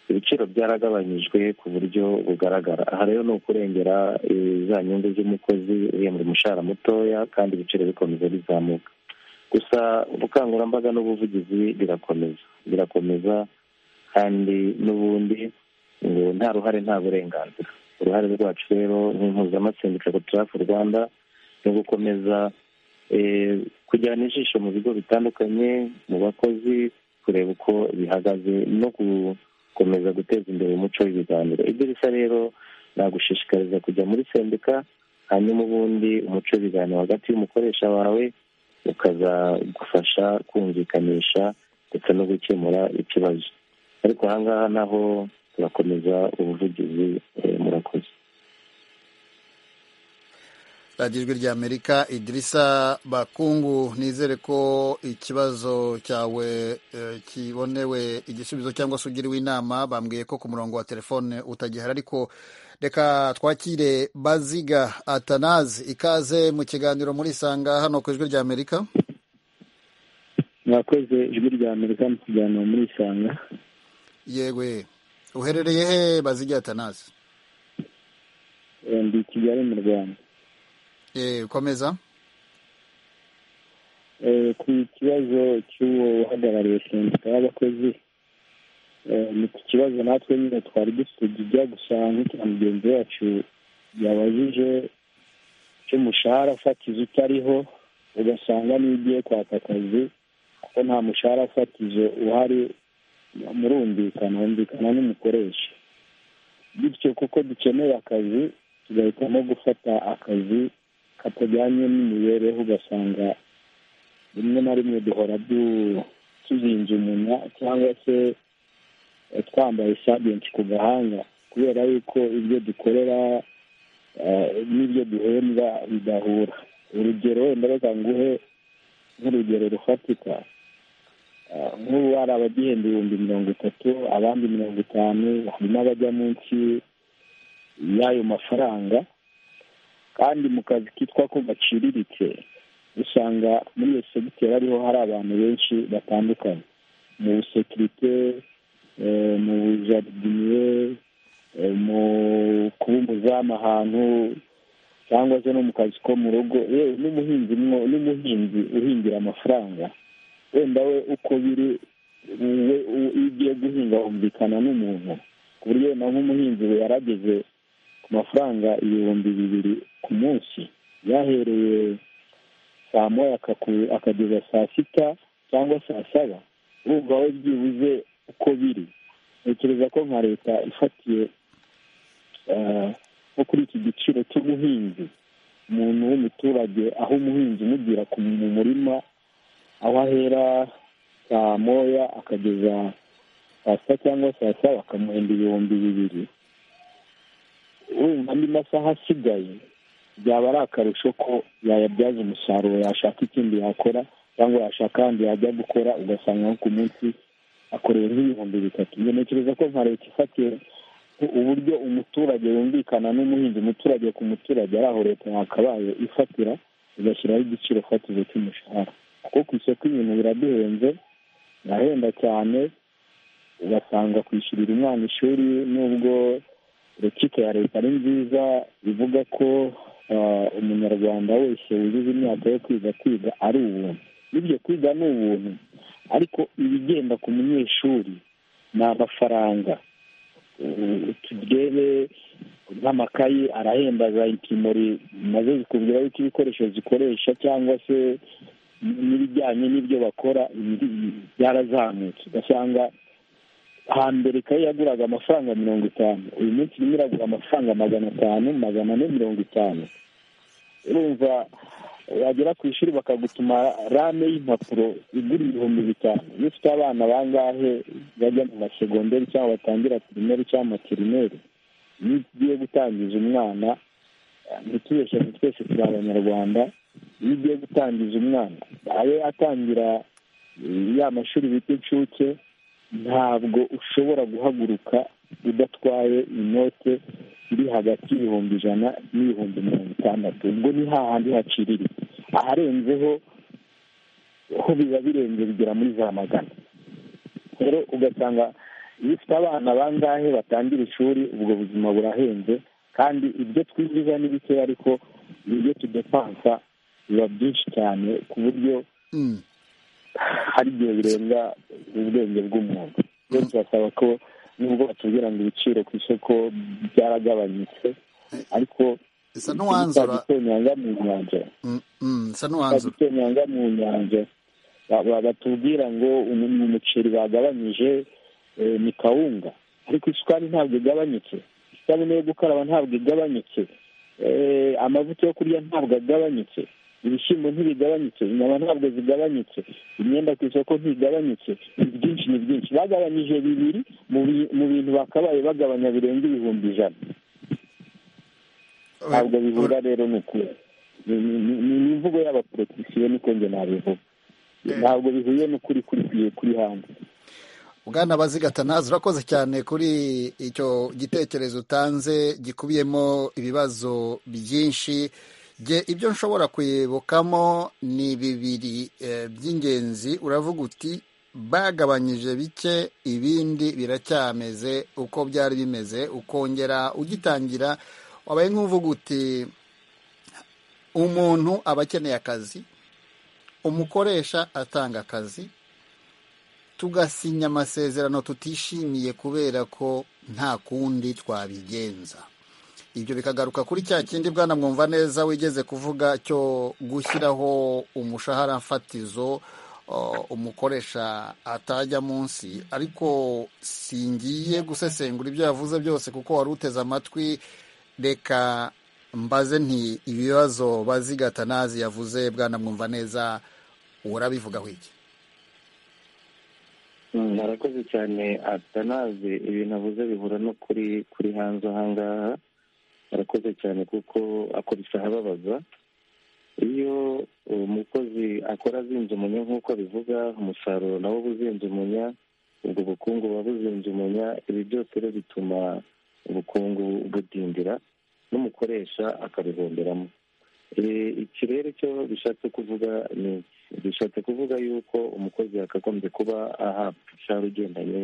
ibiciro byaragabanyijwe ku buryo bugaragara aha rero ni ukurengera eh, za nyungu z'umukozi uhembwa umushahara mutoya kandi ibiciro bikomeza bizamuka gusa ubukangurambaga n'ubuvugizi birakomeza birakomeza kandi n'ubundi ngo nta ruhare nta burenganzira uruhare rwacu rero nk'impuzamasengesho turafu rwanda ni gukomeza eh, kujyana ijisho mu bigo bitandukanye mu bakozi kureba uko bihagaze no gukomeza guteza imbere umuco w'ibiganiro idirishya rero nagushishikariza kujya muri sendika hanyuma ubundi umuco w'ibiganiro hagati y'umukoresha wawe ukazagufasha kumvikanisha ndetse no gukemura ikibazo ariko ahangaha naho turakomeza ubuvugizi eh, murakoze radiyo ijwi rya amerika idirisa bakungu nizere ko ikibazo cyawe eh, kibonewe igisubizo cyangwa se ugiriwe inama bambwiye ko ku murongo wa telefone utagihari ariko reka twakire baziga atanazi ikaze mu kiganiro muri sanga hano ku ijwi rya amerika mwakoze ijwi rya amerika mu kiganiro muri isanga yewe uherereye he baziga atanazi Eh, ndi i kigali mu rwanda Eh, komeza Eh, ku kibazo cy'uwo uhagarariye sendika y'abakozi eh, ni ku kibazo natwe nyine twari dufite kijya gusa nk'icya mugenzi wacu yabajije icyo umushahara fatizo utariho ugasanga niyo ugiye kwaka akazi kuko nta mushahara fatizo uhari murumvikana humvikana n'umukoresha bityo kuko dukeneye akazi tugahitamo gufata akazi katajyanye n'imibereho ugasanga rimwe na rimwe duhora tuzinze umunwa cyangwa se twambaye sabiyenti ku gahanga kubera yuko ibyo dukorera n'ibyo duhembwa bidahura urugero wenda reka nguhe nk'urugero rufatika nk'ubu hari abagihemba ibihumbi mirongo itatu abandi mirongo itanu hari n'abajya munsi y'ayo mafaranga kandi mu kazi kitwa ko gaciriritse usanga muri iyo segiteri ariho hari abantu benshi batandukanye mu busekirite mu bujardiye mu kuba umuzamu ahantu cyangwa se no mu kazi ko mu rugo yewe n'umuhinzi n'umuhinzi uhingira amafaranga wenda we uko biri iyo ugiye guhinga humvikana n'umuntu ku buryo na nk'umuhinzi we yarageze ku mafaranga ibihumbi bibiri ku munsi yahereye saa moya akageza saa sita cyangwa saa saba urumva we byibuze uko biri ntekereza ko nka leta ifatiye nko kuri iki giciro cy'ubuhinzi umuntu w'umuturage aho umuhinzi umubwira mu murima aho ahera saa moya akageza saa sita cyangwa saa saba akamuhenda ibihumbi bibiri urumva andi masaha asigaye byaba ari akarusho ko yayabyaza umusaruro yashaka ikindi yakora cyangwa yashaka ahandi yajya gukora ugasanga nko ku munsi akoreye nk'ibihumbi bitatu njye ntekereza ko nka leta ifatiye uburyo umuturage yumvikana n'umuhinzi umuturage ku muturage ari aho leta yakabaye ifatira igashyiraho igiciro fatizo cy'umushahara kuko ku isoko ibintu biraduhenze birahenda cyane ugasanga kwishyurira umwana ishuri nubwo rekita ya leta ari nziza ivuga ko umunyarwanda wese wujuje imyaka yo kwiga kwiga ari ubuntu n'ibyo kwiga ni ubuntu ariko ibigenda ku munyeshuri ni amafaranga turebe nk'amakayi arahenda za intimori maze zikubwira yuko ibikoresho zikoresha cyangwa se n'ibijyanye n'ibyo bakora byarazamutse ugasanga hambere ikayi yaguraga amafaranga mirongo itanu uyu munsi irimo iragura amafaranga magana atanu magana ane mirongo itanu urumva wagera ku ishuri bakagutuma rame y'impapuro igura ibihumbi bitanu iyo ufite abana bangahe bajya mu masegonderi cyangwa batangira pirimeri cyangwa materineri iyo ugiye gutangiza umwana ntitubeshyane twese turi abanyarwanda iyo ugiye gutangiza umwana abe atangira ya mashuri bita inshuke ntabwo ushobora guhaguruka udatwaye inote iri hagati y'ibihumbi ijana n'ibihumbi mirongo itandatu ubwo ni hahandi hacirira aharenzeho ho biba birenze bigera muri za magana rero ugasanga iyo ufite abana bangahe batangira ishuri ubwo buzima burahenze kandi ibyo twinjiza ni bike ariko ibyo tudepansa biba byinshi cyane ku buryo hari igihe birenga ubwenge bw'umuntu rero turasaba ko nubwo batubwira ngo ibiciro ku isoko byaragabanyutse ariko bisa n'uwanzura bitonyanga mu nyanja bisa n'uwanzura bitonyanga mu nyanja batubwira ngo umuceri bagabanyije ni kawunga ariko isukari ntabwo igabanyutse isabune yo gukaraba ntabwo igabanyutse amavuta yo kurya ntabwo agabanyutse ibishyimbo ntibigabanyutse inyama ntabwo zigabanyutse imyenda ku isoko ntigabanyutse byinshi ni byinshi bagabanyije bibiri mu bintu bakabaye bagabanya birenga ibihumbi ijana ntabwo bihura rero ni ukuri ni imvugo y'abaporotisiyo niko njye nabivuga ntabwo bihuye n'ukuri kuri hanze bwana bazigatana urakoze cyane kuri icyo gitekerezo utanze gikubiyemo ibibazo byinshi jye ibyo nshobora kuyibukamo ni bibiri by'ingenzi uravuga uti bagabanyije bike ibindi biracyameze uko byari bimeze ukongera ugitangira wabaye nk'uvuga uti umuntu aba akeneye akazi umukoresha atanga akazi tugasinya amasezerano tutishimiye kubera ko nta kundi twabigenza ibyo bikagaruka kuri cya kindi bwana mwumva neza wigeze kuvuga cyo gushyiraho umushahara fatizo umukoresha atajya munsi ariko singiye gusesengura ibyo yavuze byose kuko wari uteze amatwi reka mbaze nti ibibazo bazigata nazi yavuze bwana mwumva neza urabivugaho iki arakoze cyane atanazi ibintu avuze bihura no kuri kuri hanze ahangaha arakoze cyane kuko akubise ahababaza iyo umukozi akora azinze umunya nk'uko abivuga umusaruro nawo uba uzinze umunya ubwo bukungu buba buzinze umunya ibi byose rero bituma ubukungu budindira n'umukoresha akabihomberamo iki rero cyo bishatse kuvuga ni bishatse kuvuga yuko umukozi yakagombye kuba ahabwa umushahara ugendanye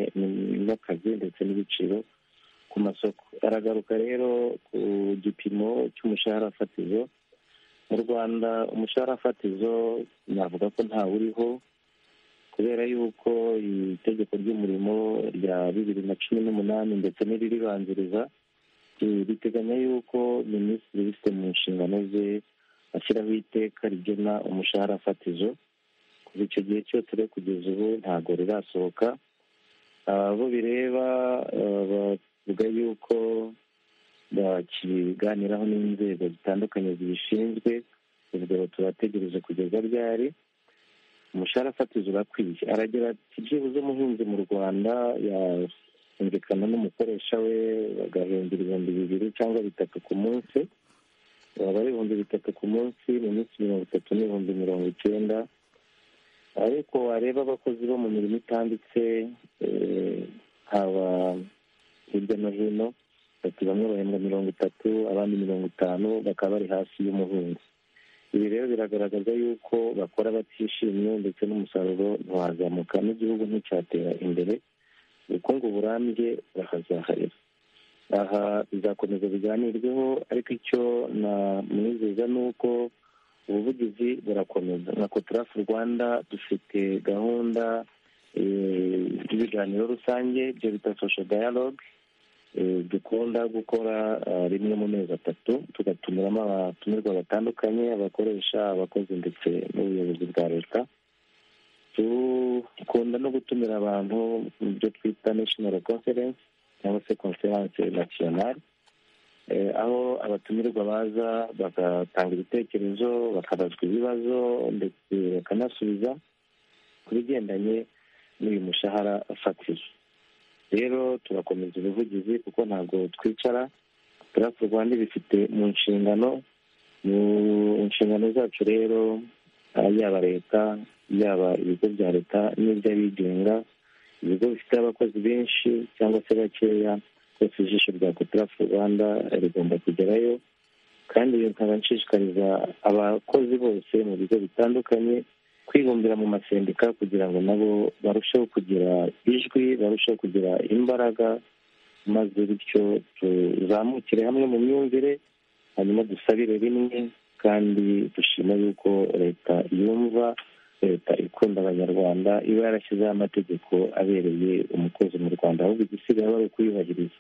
n'akazi ndetse n'ibiciro ku masoko aragaruka rero ku gipimo cy'umushahara fatizo mu rwanda umushahara fatizo navuga ko ntawuriho kubera yuko itegeko ry'umurimo rya bibiri na cumi n'umunani ndetse n'iriribanziriza riteganya yuko minisitiri ufite mu nshingano ze ashyiraho iteka rigena umushahara fatizo kuva icyo gihe cyose rero kugeza ubu ntabwo rirasohoka abo bireba bavuga yuko bakiganiraho n'inzego zitandukanye zibishinzwe ubwo tubategereje kugeza ryari umushahara fatizo urakwiye aragira ati byibuze umuhinzi mu rwanda yumvikana n'umukoresha we bagahembera ibihumbi bibiri cyangwa bitatu ku munsi baba ari ibihumbi bitatu ku munsi mu minsi mirongo itatu n'ibihumbi mirongo icyenda ariko wareba abakozi bo mu mirimo itanditse haba hirya no hino ati bamwe bahembwa mirongo itatu abandi mirongo itanu bakaba bari hasi y'umuhinzi ibi rero biragaragaza yuko bakora batishimye ndetse n'umusaruro ntiwazamuka n'igihugu nticyatera imbere ubukungu burambye bakazaharira aha bizakomeza biganirweho ariko icyo namwizeza ni uko ubuvugizi burakomeza nka kotarafu rwanda dufite gahunda y'ibiganiro rusange ibyo bita sosho dayaloge dukunda gukora rimwe mu mezi atatu tugatumiramo abatumirwa batandukanye abakoresha abakozi ndetse n'ubuyobozi bwa leta dukunda no gutumira abantu mu byo twita nashinoro konferensi cyangwa se konferanse nasiyonari aho abatumirwa baza bagatanga ibitekerezo bakabazwa ibibazo ndetse bakanasubiza ku bigendanye n'uyu mushahara fatizo rero turakomeza ubuvugizi kuko ntabwo twicara turafu rwanda ibifite mu nshingano mu nshingano zacu rero yaba leta yaba ibigo bya leta n'iby'abigenga ibigo bifite abakozi benshi cyangwa se bakeya rwose ijisho rya kotarafu rwanda rigomba kugerayo kandi ibi nkaba nshishikariza abakozi bose mu bigo bitandukanye kwibumbira mu masendika kugira ngo nabo barusheho kugira ijwi barusheho kugira imbaraga maze bityo tuzamukire hamwe mu myumvire hanyuma dusabire rimwe kandi dushima yuko leta yumva leta ikunda abanyarwanda iba yarashyizeho amategeko abereye umukozi mu rwanda ahubwo igisigaye wari ukuyubahiriza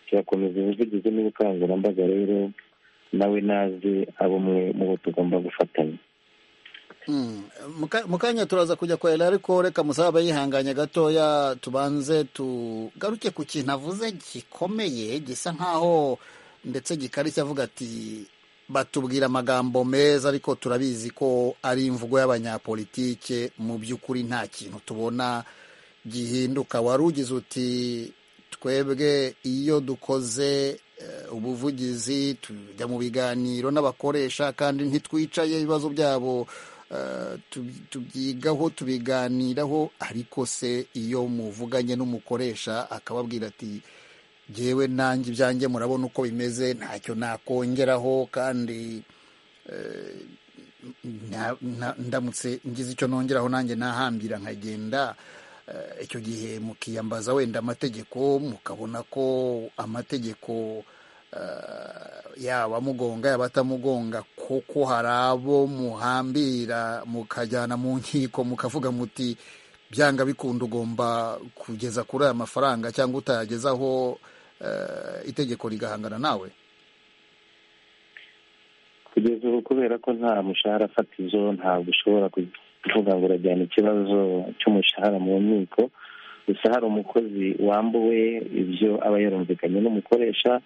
turakomeza ubuvugizi n'ubukangurambaga rero nawe naze abo mu bo tugomba gufatanya mu kanya turaza kujya korera ariko reka musabe abayihanganye gatoya tubanze tugaruke ku kintu avuze gikomeye gisa nk'aho ndetse gikarishya avuga ati batubwira amagambo meza ariko turabizi ko ari imvugo y'abanyapolitike mu by'ukuri nta kintu tubona gihinduka wari ugize uti twebwe iyo dukoze ubuvugizi tujya mu biganiro n'abakoresha kandi ntitwicaye ibibazo byabo tubyigaho tubiganiraho ariko se iyo muvuganye n'umukoresha akababwira ati ngewe nanjye ibyanjye murabona uko bimeze ntacyo nakongeraho kandi ndamutse ngize icyo nongeraho nanjye nahambira nkagenda icyo gihe mukiyambaza wenda amategeko mukabona ko amategeko yaba amugonga yaba atamugonga kuko hari abo muhambira mukajyana mu nkiko mukavuga muti byanga bikunda ugomba kugeza kuri aya mafaranga cyangwa utayagezaho itegeko rigahangana nawe kugeza ubu kubera ko nta mushahara fatizo ntabwo ushobora kuvuga ngo urajyana ikibazo cy'umushahara mu nkiko gusa hari umukozi wambuwe ibyo aba yarumvikanye n'umukoresha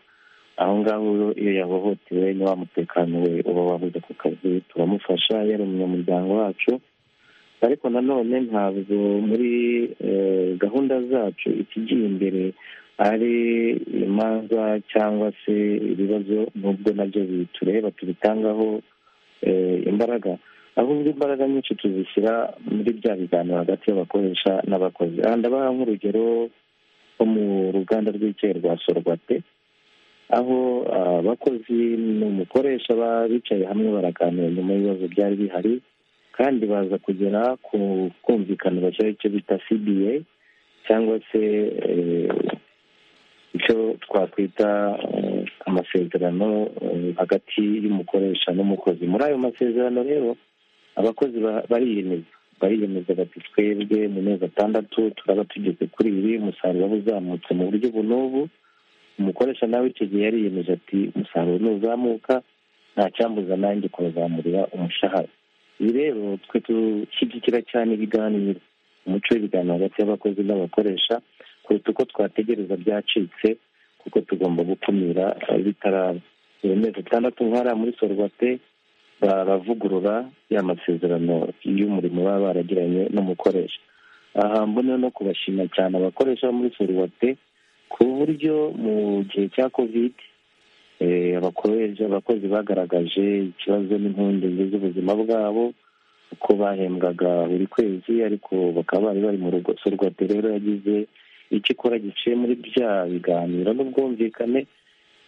aho ngaho iyo yahohotewe ni wa mutekano we uba wabuze ku kazi turamufasha yari umunyamuryango wacu ariko nanone ntabwo muri gahunda zacu ikigiye imbere ari imanza cyangwa se ibibazo nubwo nabyo bitureba tubitangaho imbaraga ahubwo imbaraga nyinshi tuzishyira muri bya biganiro hagati y'abakoresha n'abakozi aha ndabaha nk'urugero nko mu ruganda rw'icyayi rwa sorwate aho abakozi n'umukoresha baba bicaye hamwe baraganira nyuma y'ibibazo byari bihari kandi baza kugera ku kumvikaniro icyo bita cba cyangwa se icyo twakwita amasezerano hagati y'umukoresha n'umukozi muri ayo masezerano rero abakozi bariyemeza bariyemeza bati twebwe mu mezi atandatu turaba tugeze kuri ibi umusaruro uba uzamutse mu buryo ubu n'ubu umukoresha nawe icyo gihe yariyemeje ati umusaruro ntuzamuka nta cyambuza nanjye kuzamurira umushahara ibi rero twe dushyigikira cyane ibiganiro umuco w'ibiganiro hagati y'abakozi n'abakoresha kuruta uko twategereza byacitse kuko tugomba gukumira bitaraba iyo mezi atandatu nk'ariya muri sorwate baravugurura ya masezerano y'umurimo baba baragiranye n'umukoresha aha mbona no kubashima cyane abakoresha bo muri sorwate ku buryo mu gihe cya kovide abakozi bagaragaje ikibazo n'impungenge z'ubuzima bwabo uko bahembwaga buri kwezi ariko bakaba bari bari mu rugo sorwate rero yagize icyo ikora giciye muri bya biganiro n'ubwumvikane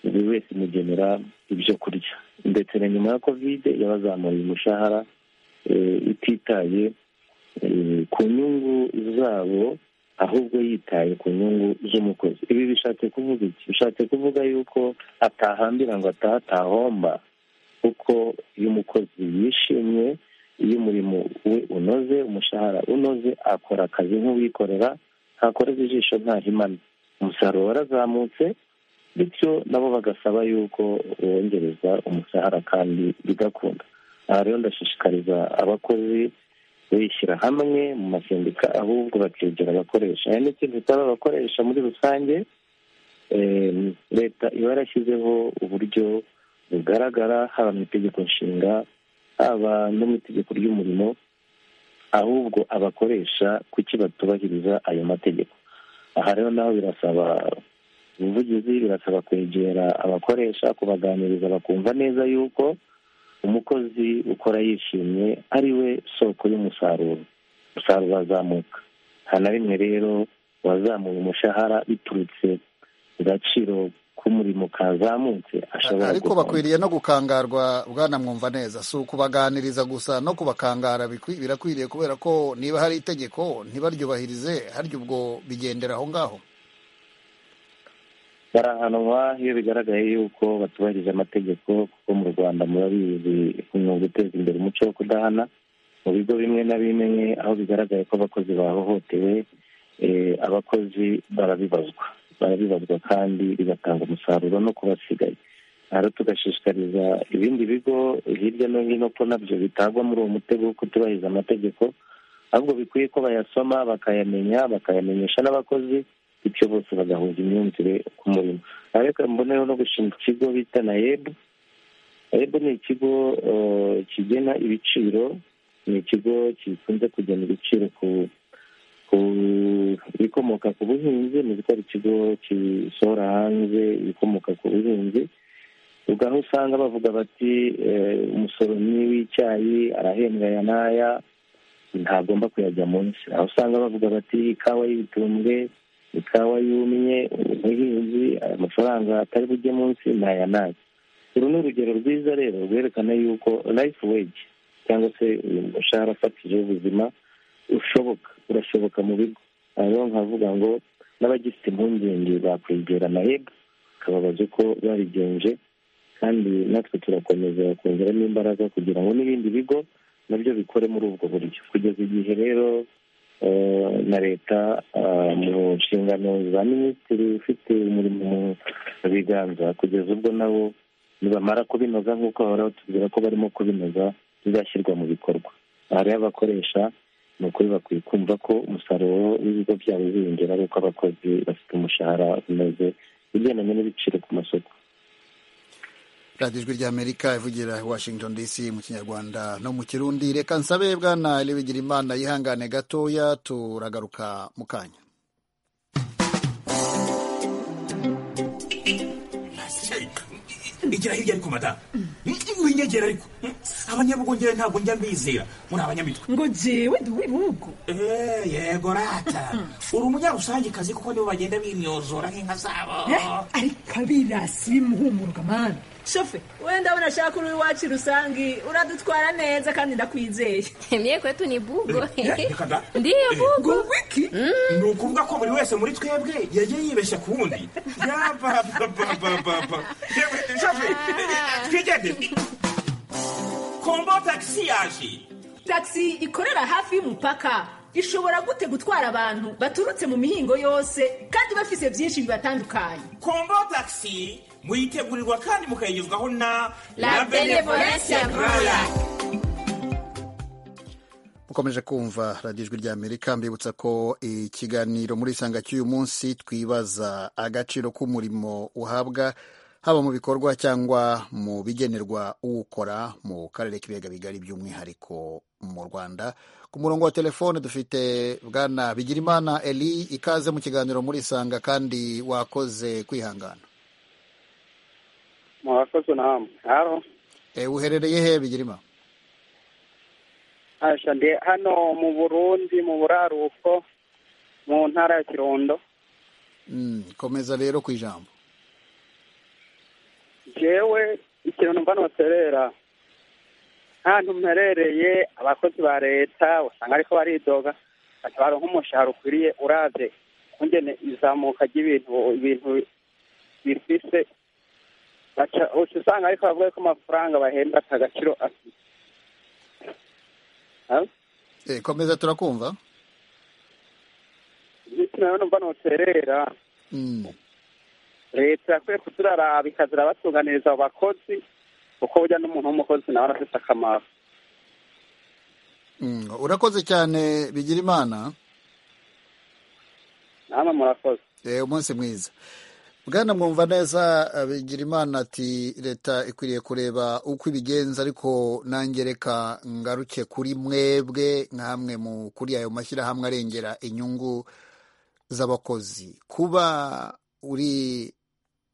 buri wese imugenera ibyo kurya ndetse na nyuma ya kovide yabazamuriye umushahara ititaye ku nyungu zabo ahubwo yitaye ku nyungu z'umukozi ibi bishatse kuvuga iki bishatse kuvuga yuko atahambira ngo atahe atahomba kuko iyo umukozi yishimye iyo umurimo we unoze umushahara unoze akora akazi nk'uwikorera ntakoreza ijisho ntahimana umusaruro warazamutse bityo nabo bagasaba yuko wongereza umushahara kandi bigakunda aha rero ndashishikariza abakozi bishyira hamwe mu masendika ahubwo bakegera abakoresha hari n'ikindi bitaba abakoresha muri rusange leta iba yarashyizeho uburyo bugaragara haba mu itegeko nshinga haba no mu itegeko ry'umurimo ahubwo abakoresha kuki batubahiriza ayo mategeko aha rero naho birasaba ubuvugizi birasaba kwegera abakoresha kubaganiriza bakumva neza yuko umukozi ukora yishimye ari we soko y'umusaruro umusaruro wazamuka nta na rimwe rero wazamuye umushahara biturutse ku gaciro k'umurimo kazamutse ashobora ariko bakwiriye no gukangarwa bwana mwumva neza si ukubaganiriza gusa no kubakangara birakwiriye kubera ko niba hari itegeko ntibaryubahirize harya ubwo bigendera aho ngaho barahanwa iyo bigaragaye yuko batubahirije amategeko kuko mu rwanda murabizi mu guteza imbere umuco wo kudahana mu bigo bimwe na bimwe aho bigaragaye ko abakozi bahohotewe abakozi barabibazwa barabibazwa kandi bigatanga umusaruro no ku basigaye rero tugashishikariza ibindi bigo hirya no hino ko nabyo bitagwa muri uwo mutego wo kutubahiriza amategeko ahubwo bikwiye ko bayasoma bakayamenya bakayamenyesha n'abakozi bityo bose bagahuza imyumvire ku murimo ariko mboneyeho no gushinga ikigo bita na ebu ebu ni ikigo kigena ibiciro ni ikigo gikunze kugena ibiciro ku ibikomoka ku buhinzi ni uko ari ikigo gisohora hanze ibikomoka ku buhinzi aho usanga bavuga bati umusoro ni w'icyayi arahembwa aya n'aya ntagomba kuyajya munsi aho usanga bavuga bati ikawa y'ibitumbwe ikawa yumye umuhinzi amafaranga atari bujye munsi n'aya n'aya uru ni urugero rwiza rero rwerekana yuko life wage cyangwa se umushahara ufatije w'ubuzima ushoboka urashoboka mu bigo aho nkavuga ngo n'abagifite impungenge bakwegera nahega bakababaza uko babigenje kandi natwe turakomeza kongeramo imbaraga kugira ngo n'ibindi bigo nabyo bikore muri ubwo buryo kugeza igihe rero na leta mu nshingano za minisitiri ufite umurimo mu biganza kugeza ubwo nabo nibamara kubinoza nk'uko bahoraho tubwira ko barimo kubinoza bizashyirwa mu bikorwa aha rero abakoresha ni ukuri bakwiye kumva ko umusaruro w'ibigo byabo uziyongera kuko abakozi bafite umushahara umeze ugendanye n'ibiciro ku masoko radiyo ijwi ry'amerika ivugira washington dc mu kinyarwanda no mu kirundi reka nsabe bwana ribigira imana yihangane gatoya turagaruka mu kanya ndegera hirya ariko mata winyegera ariko abanyabugongera ntabwo njya mbizera muri abanyamitwe ngo jewe ndi w'ibihugu yego rata uri umunyarusangicazi kuko nibo bagenda bimyozora nk'inka zabo ariko abirasi bimuhumuruka mani shofe wenda abona ashaka uri iwacu rusange uradutwara neza kandi ndakwizeye mye kwetu ni bugo ndiyo bugo wiki ni ukuvuga ko buri wese muri twebwe yagiye yibeshya ku wundi yabababababa shofe twigende kombo tagisi yaje tagisi ikorera hafi y'umupaka ishobora gute gutwara abantu baturutse mu mihingo yose kandi bafise byinshi bibatandukanye kombo tagisi muyitegurirwa kandi mukayigezwaho na La Benevolencia Royal. mukomeje kumva radiyo ijwi ry'amerika mbibutsa ko ikiganiro muri isanga cy'uyu munsi twibaza agaciro k'umurimo uhabwa haba mu bikorwa cyangwa mu bigenerwa uwukora mu karere k'ibiyaga bigari by'umwihariko mu rwanda ku murongo wa telefone dufite bwana bigirimana eli ikaze mu kiganiro muri isanga kandi wakoze kwihangana mwakoze namwe haro Eh, uherereye he bigirima asha ndi hano mu burundi mu buraruko mu ntara ya kirundo Mm, komeza rero ku ijambo jewe ikintu numva noterera ntantu mperereye abakozi ba leta usanga ariko baridoga ati baronka umushahara ukwiriye uravye kungene izamuka ry'ibintu ibintu bifise baca uca usanga ariko bavuga ko amafaranga bahemba ata gaciro afite Eh, komeza turakumva ikintu rero numva noterera Mm, leta yakwiye kuturaraba ikazira abatunganiriza abo bakozi kuko burya n'umuntu w'umukozi nawe arafite akamaro mm. urakoze cyane bigirimana namwe murakoze Eh, umunsi mwiza bwana mwumva neza eh, bigirimana ati leta ikwiriye kureba uko ibigenza ariko nanjye reka ngaruke kuri mwebwe nkamwe mu kuri ayo mashyirahamwe arengera inyungu z'abakozi kuba uri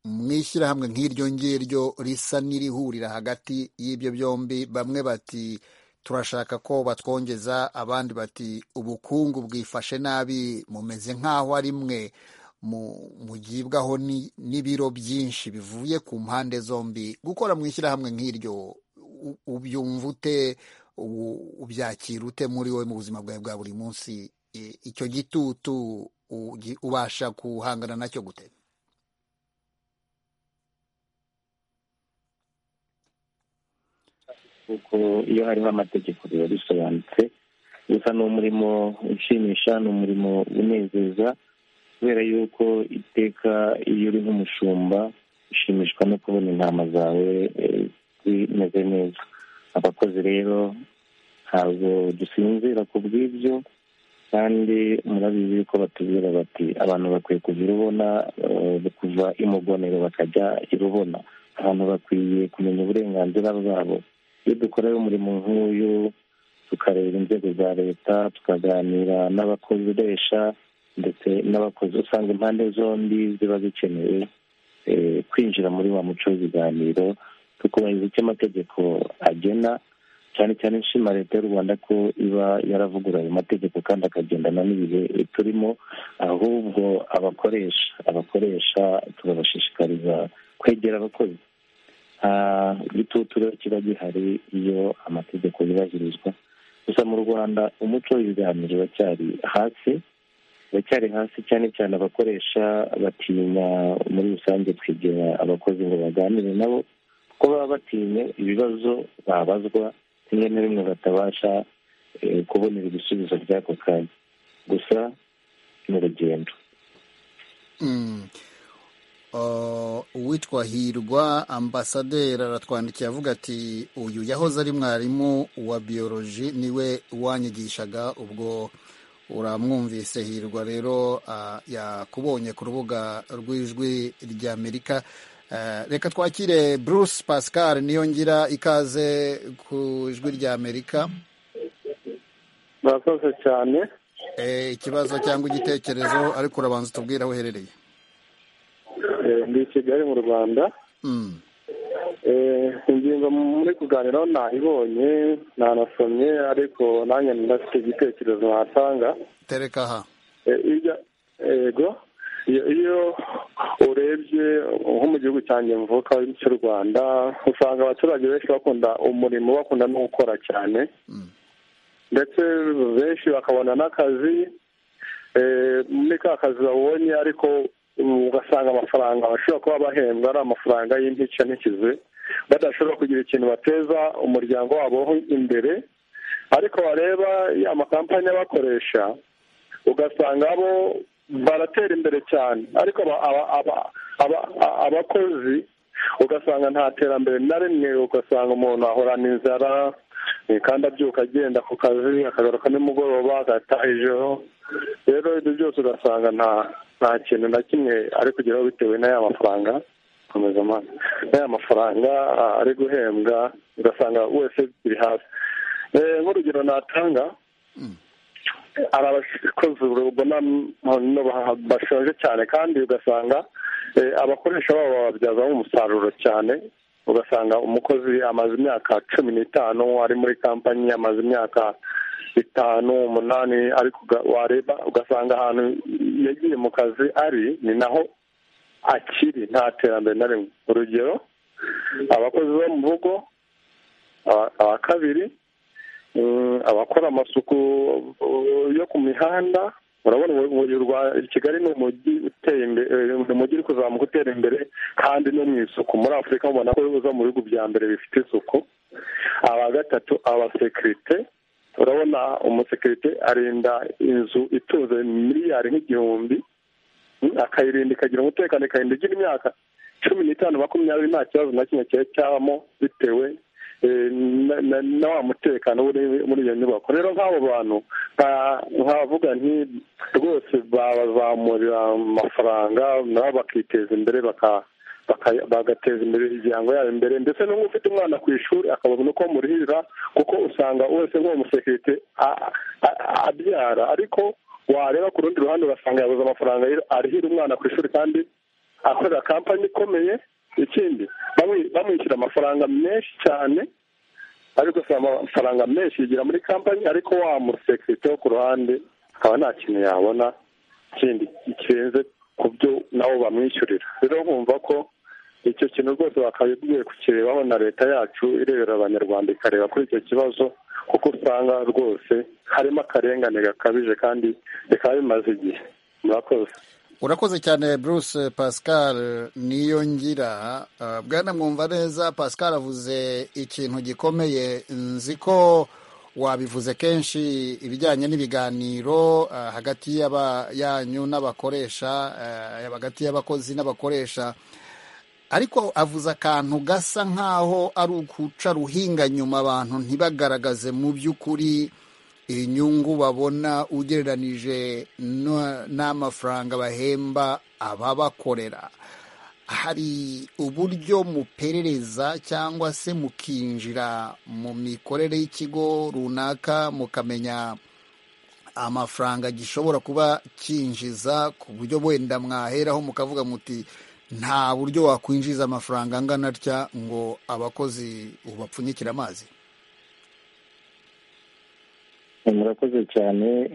mu ishyirahamwe nk'iryo ngiryo risa n'irihurira hagati y'ibyo byombi bamwe bati turashaka ko batwongeza abandi bati ubukungu bwifashe nabi mumeze nk'aho ari mwe mu- mugibwaho ni- n'ibiro byinshi bivuye ku mpande zombi gukora mu ishyirahamwe nk'iryo u- ubyumva ute u- ubyakira ute muri wowe mu buzima bwawe bwa buri munsi I- icyo gitutu ugi- ubasha guhangana nacyo gute kuko iyo hariho amategeko biba bisobanutse gusa ni umurimo ushimisha ni umurimo unezeza kubera yuko iteka iyo uri nk'umushumba ushimishwa no kubona intama zawe eh, zimeze neza abakozi rero ntabwo dusinzira ku bw'ibyo kandi murabizi yuko batubwira bati abantu bakwiye kuva irubona eh, kuva imugonero bakajya irubona abantu bakwiye kumenya uburenganzira bwabo iyo dukorayo umurimo nk'uyu tukareba inzego za leta tukaganira n'abakoresha ndetse n'abakozi usanga impande zombi ziba zikenewe eh, kwinjira muri wa muco w'ibiganiro tukubahiriza icyo amategeko agena cyane cyane nshima leta y'u rwanda ko iba yaravugura ayo mategeko kandi akagendana n'ibihe turimo ahubwo abakoresha abakoresha tugabashishikariza kwegera abakozi Ah, igitutu rero kiba gihari iyo amategeko yubahirizwa gusa mu rwanda umuco w'ibiganiro uracyari hasi uracyari hasi cyane cyane abakoresha batinya muri rusange kwegera abakozi ngo baganire nabo kuko baba batinya ibibazo babazwa rimwe na rimwe batabasha eh, kubonera ibisubizo by'ako kanya gusa ni urugendo Mm. uwitwa hirwa ambasaderi aratwandikiye avuga ati uyu yahoze ari mwarimu wa biyoroji niwe wanyigishaga ubwo uramwumvise hirwa rero yakubonye ku rubuga rw'ijwi ry'amerika reka twakire bruce pascal niyo ngira ikaze ku ijwi ry'amerika murakoze cyane ikibazo cyangwa igitekerezo ariko urabanza utubwire aho uherereye ndi i kigali mu rwanda ingingo muri kuganiraho ntayibonye ntanasomye ariko nanjye ndafite igitekerezo natanga tereka aha yego iyo urebye nko mu gihugu cyanjye mvuka cy'u rwanda usanga abaturage benshi bakunda umurimo bakunda no gukora cyane ndetse benshi bakabona n'akazi muri ka kazi babonye ariko ugasanga amafaranga bashobora kuba bahembwa ari amafaranga y'impica n'ikize badashobora kugira ikintu bateza umuryango wabo imbere ariko wareba amakampani abakoresha ugasanga bo baratera imbere cyane ariko abakozi ugasanga nta terambere na rimwe ugasanga umuntu ahorana inzara kandi abyuka agenda ku kazi akagaruka nimugoroba agataha ijoro rero ibyo byose ugasanga nta nta kintu na kimwe ari kugeraho bitewe n'aya mafaranga komeza amaso n'aya mafaranga ari guhembwa ugasanga wese biri hasi nk'urugero natanga hari abakozi ubona bashonje cyane kandi ugasanga abakoresha babo bababyazamo umusaruro cyane ugasanga umukozi amaze imyaka cumi n'itanu ari muri kampani amaze imyaka bitanu umunani ariko wareba ugasanga ahantu yagiye mu kazi ari ni naho akiri nta terambere na rimwe urugero abakozi bo mu rugo aba kabiri abakora amasuku yo ku mihanda urabona umujyi rwa kigali ni umujyi uteye imbere ni umujyi uri kuzamuka utera imbere kandi no mu isuku muri afurika mubona ko uza mu bihugu bya mbere bifite isuku aba gatatu abasekirite urabona umusekirite arinda inzu ituze miliyari nk'igihumbi akayirinda ikagira umutekano ikarinda igira imyaka cumi n'itanu makumyabiri nta kibazo na kimwe cyari cyabamo bitewe na wa mutekano uri muri iyo nyubako rero nk'abo bantu nkavuga nti rwose babazamurira amafaranga nabo bakiteza imbere bagateza imbere imiryango yabo imbere ndetse n'ubu ufite umwana ku ishuri akabona uko amurihirira kuko usanga wese nk'uwo musekirite abyara ariko wareba ku rundi ruhande ugasanga yabuze amafaranga arihira umwana ku ishuri kandi akorera kampani ikomeye ikindi bamwishyura amafaranga menshi cyane ariko si amafaranga menshi yigira muri kampani ariko wa musekirite wo ku ruhande akaba nta kintu yabona ikindi kirenze ku byo nabo bamwishyurira rero nkumva ko icyo kintu rwose bakabibwiye kukirebaho na leta yacu irebera abanyarwanda ikareba kuri icyo kibazo kuko usanga rwose harimo akarengane gakabije kandi bikaba bimaze igihe murakoze urakoze cyane bruce pascal niyo ngira bwana mwumva neza pascal avuze ikintu gikomeye nzi ko wabivuze kenshi ibijyanye n'ibiganiro hagati yanyu n'abakoresha hagati y'abakozi n'abakoresha ariko avuze akantu gasa nk'aho ari ukuca ruhinga nyuma abantu ntibagaragaze mu by'ukuri inyungu babona ugereranije n'amafaranga bahemba ababakorera hari uburyo muperereza cyangwa se mukinjira mu mikorere y'ikigo runaka mukamenya amafaranga gishobora kuba cyinjiza ku buryo wenda mwaheraho mukavuga muti nta buryo wakwinjiza amafaranga angana atya ngo abakozi ubapfunyikire amazi murakoze cyane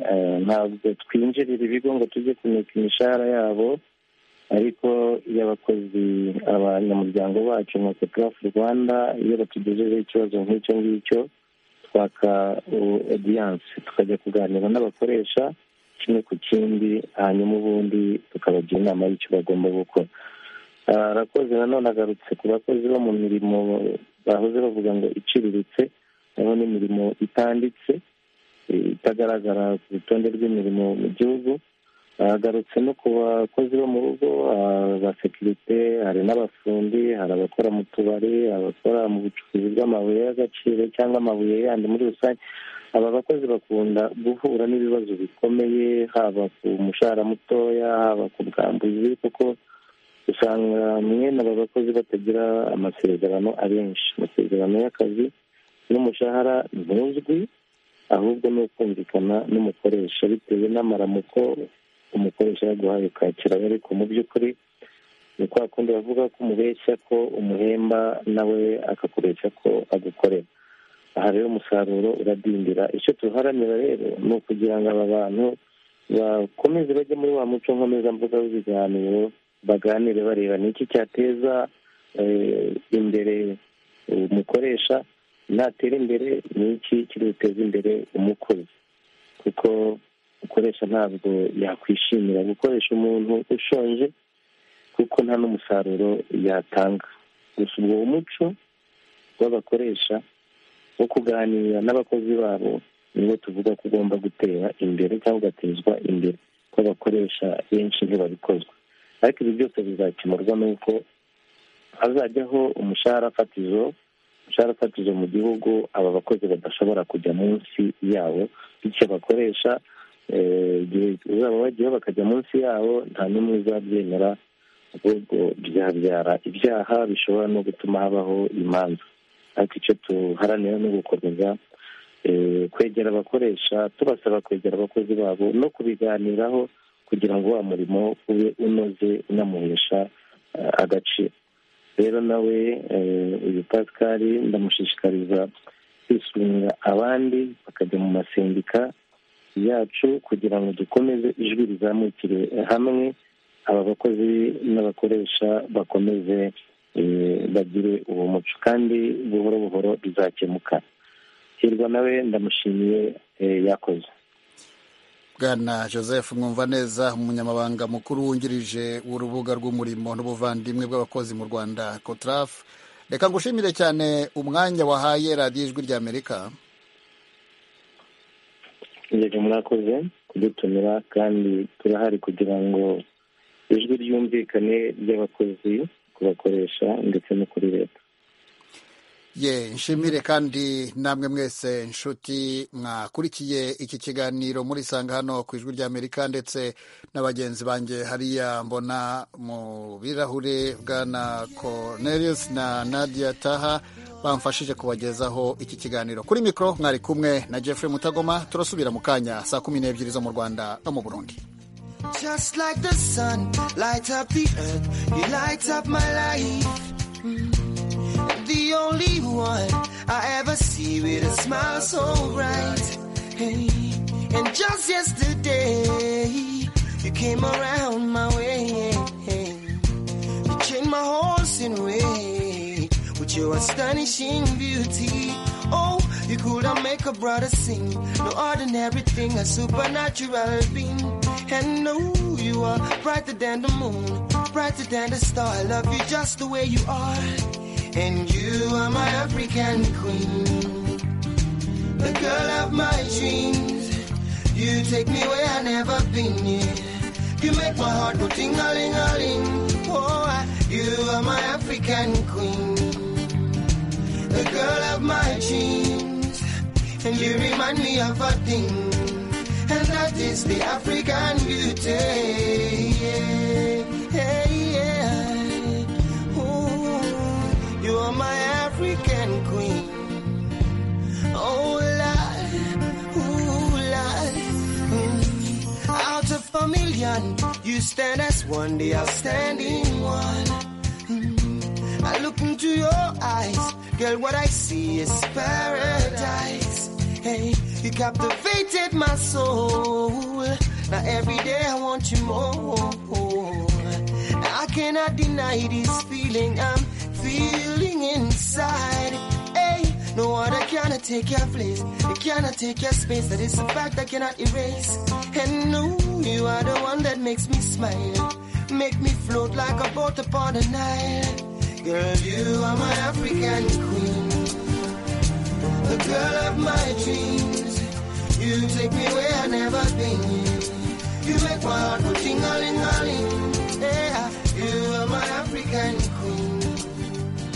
ntabwo twinjirira ibigo ngo tujye kumika imishahara yabo ariko iyo abakozi abanyamuryango bacu nka sepurafu rwanda iyo batugejejeho ikibazo nk'icyo ngicyo twaka odiyanse tukajya kuganira n'abakoresha kimwe ku kindi hanyuma ubundi tukabagira inama y'icyo bagomba gukora arakoze nanone agarutse ku bakozi bo mu mirimo bahoze bavuga ngo iciriritse harimo n'imirimo itanditse itagaragara ku rutonde rw'imirimo mu gihugu agarutse no ku bakozi bo mu rugo abasekirite hari n'abafundi hari abakora mu tubari abakora mu bucukuzi bw'amabuye y'agaciro cyangwa amabuye yandi muri rusange aba bakozi bakunda guhura n'ibibazo bikomeye haba ku mushahara mutoya haba ku bwambuzi kuko usanga mwene aba bakozi batagira amasezerano abenshi amasezerano y'akazi n'umushahara ntuzwi ahubwo ni ukumvikana n'umukoresha bitewe n'amaramuko umukoresha yaguhaye ukakira ariko mu by'ukuri ni kwa kundi bavuga ko umubeshya ko umuhemba nawe akakuresha ko agukorera aha rero umusaruro uradindira icyo tuharanira rero ni ukugira ngo aba bantu bakomeze bajye muri wa muco nkomezamvuga w'ibiganiro baganire bareba ni iki cyateza imbere umukoresha natera imbere ni iki kiri buteze imbere umukozi kuko ukoresha ntabwo yakwishimira gukoresha umuntu ushonje kuko nta n'umusaruro yatanga gusa ubwo umuco w'abakoresha wo kuganira n'abakozi babo niwo tuvuga ko ugomba gutera imbere cyangwa ugatezwa imbere ko abakoresha benshi ntibabikozwa ariko ibi byose bizakemurwa n'uko hazajyaho umushahara fatizo umushahara fatizo mu gihugu aba bakozi badashobora kujya munsi yawo bityo bakoresha igihe uzaba wagiyeho bakajya munsi yawo nta n'umwe uzabyemera ahubwo byabyara ibyaha bishobora no gutuma habaho imanza ariko icyo tuharanira ni ugukomeza kwegera abakoresha tubasaba kwegera abakozi babo no kubiganiraho kugira ngo wa murimo ube unoze unamuhesha agaciro rero nawe uyu pasikari ndamushishikariza kwisunga abandi bakajya mu masendika yacu kugira ngo dukomeze ijwi rizamukire hamwe aba bakozi n'abakoresha bakomeze bagire uwo muco kandi buhoro buhoro bizakemuka hirwa nawe ndamushimiye yakoze bwana joseph mwumva neza umunyamabanga mukuru wungirije w'urubuga rw'umurimo n'ubuvandimwe bw'abakozi mu rwanda kotrafu reka ngushimire cyane umwanya wahaye radiyo ijwi ry'amerika ingeje murakoze kudutumira kandi turahari kugira ngo ijwi ryumvikane ry'abakozi ku bakoresha ndetse no kuri leta ye nshimire kandi namwe mwese nshuti mwakurikiye iki kiganiro muri sanga hano ku ijwi ry'amerika ndetse na bagenzi banjye hariya mbona mu birahure bwana cornelius na nadia taha bamfashije kubagezaho iki kiganiro kuri mikoro mwari kumwe na jeffrey mutagoma turasubira mu kanya saa kumi n'ebyiri zo mu rwanda no mu burundi Just like the sun lights up the earth, you light up my life. the only one I ever see with a smile so bright. Hey, and just yesterday, you came around my way. You changed my horse in a way with your astonishing beauty. Oh, you could have make a brother sing. No ordinary thing, a supernatural being. And no, oh, you are brighter than the moon, brighter than the star. I love you just the way you are. And you are my African queen, the girl of my dreams. You take me where I never been. Yeah. You make my heart go ting a ling a ling. Oh, I, you are my African queen, the girl of my dreams. And you remind me of a thing, and that is the African beauty. Yeah. Hey, yeah. You are my African queen. Oh, Lord, ooh, Lord. Mm. Out of a million, you stand as one, the outstanding one. Mm. I look into your eyes, girl, what I see is paradise. Hey, you captivated my soul. Now every day I want you more. I cannot deny this feeling I'm feeling inside. Hey, no other cannot take your place. It cannot take your space. That is a fact I cannot erase. And no, you are the one that makes me smile. Make me float like a boat upon the Nile. Girl, you are my African queen. The girl of my dreams. You take me where I've never been. you make my heart go ting a ling a ling.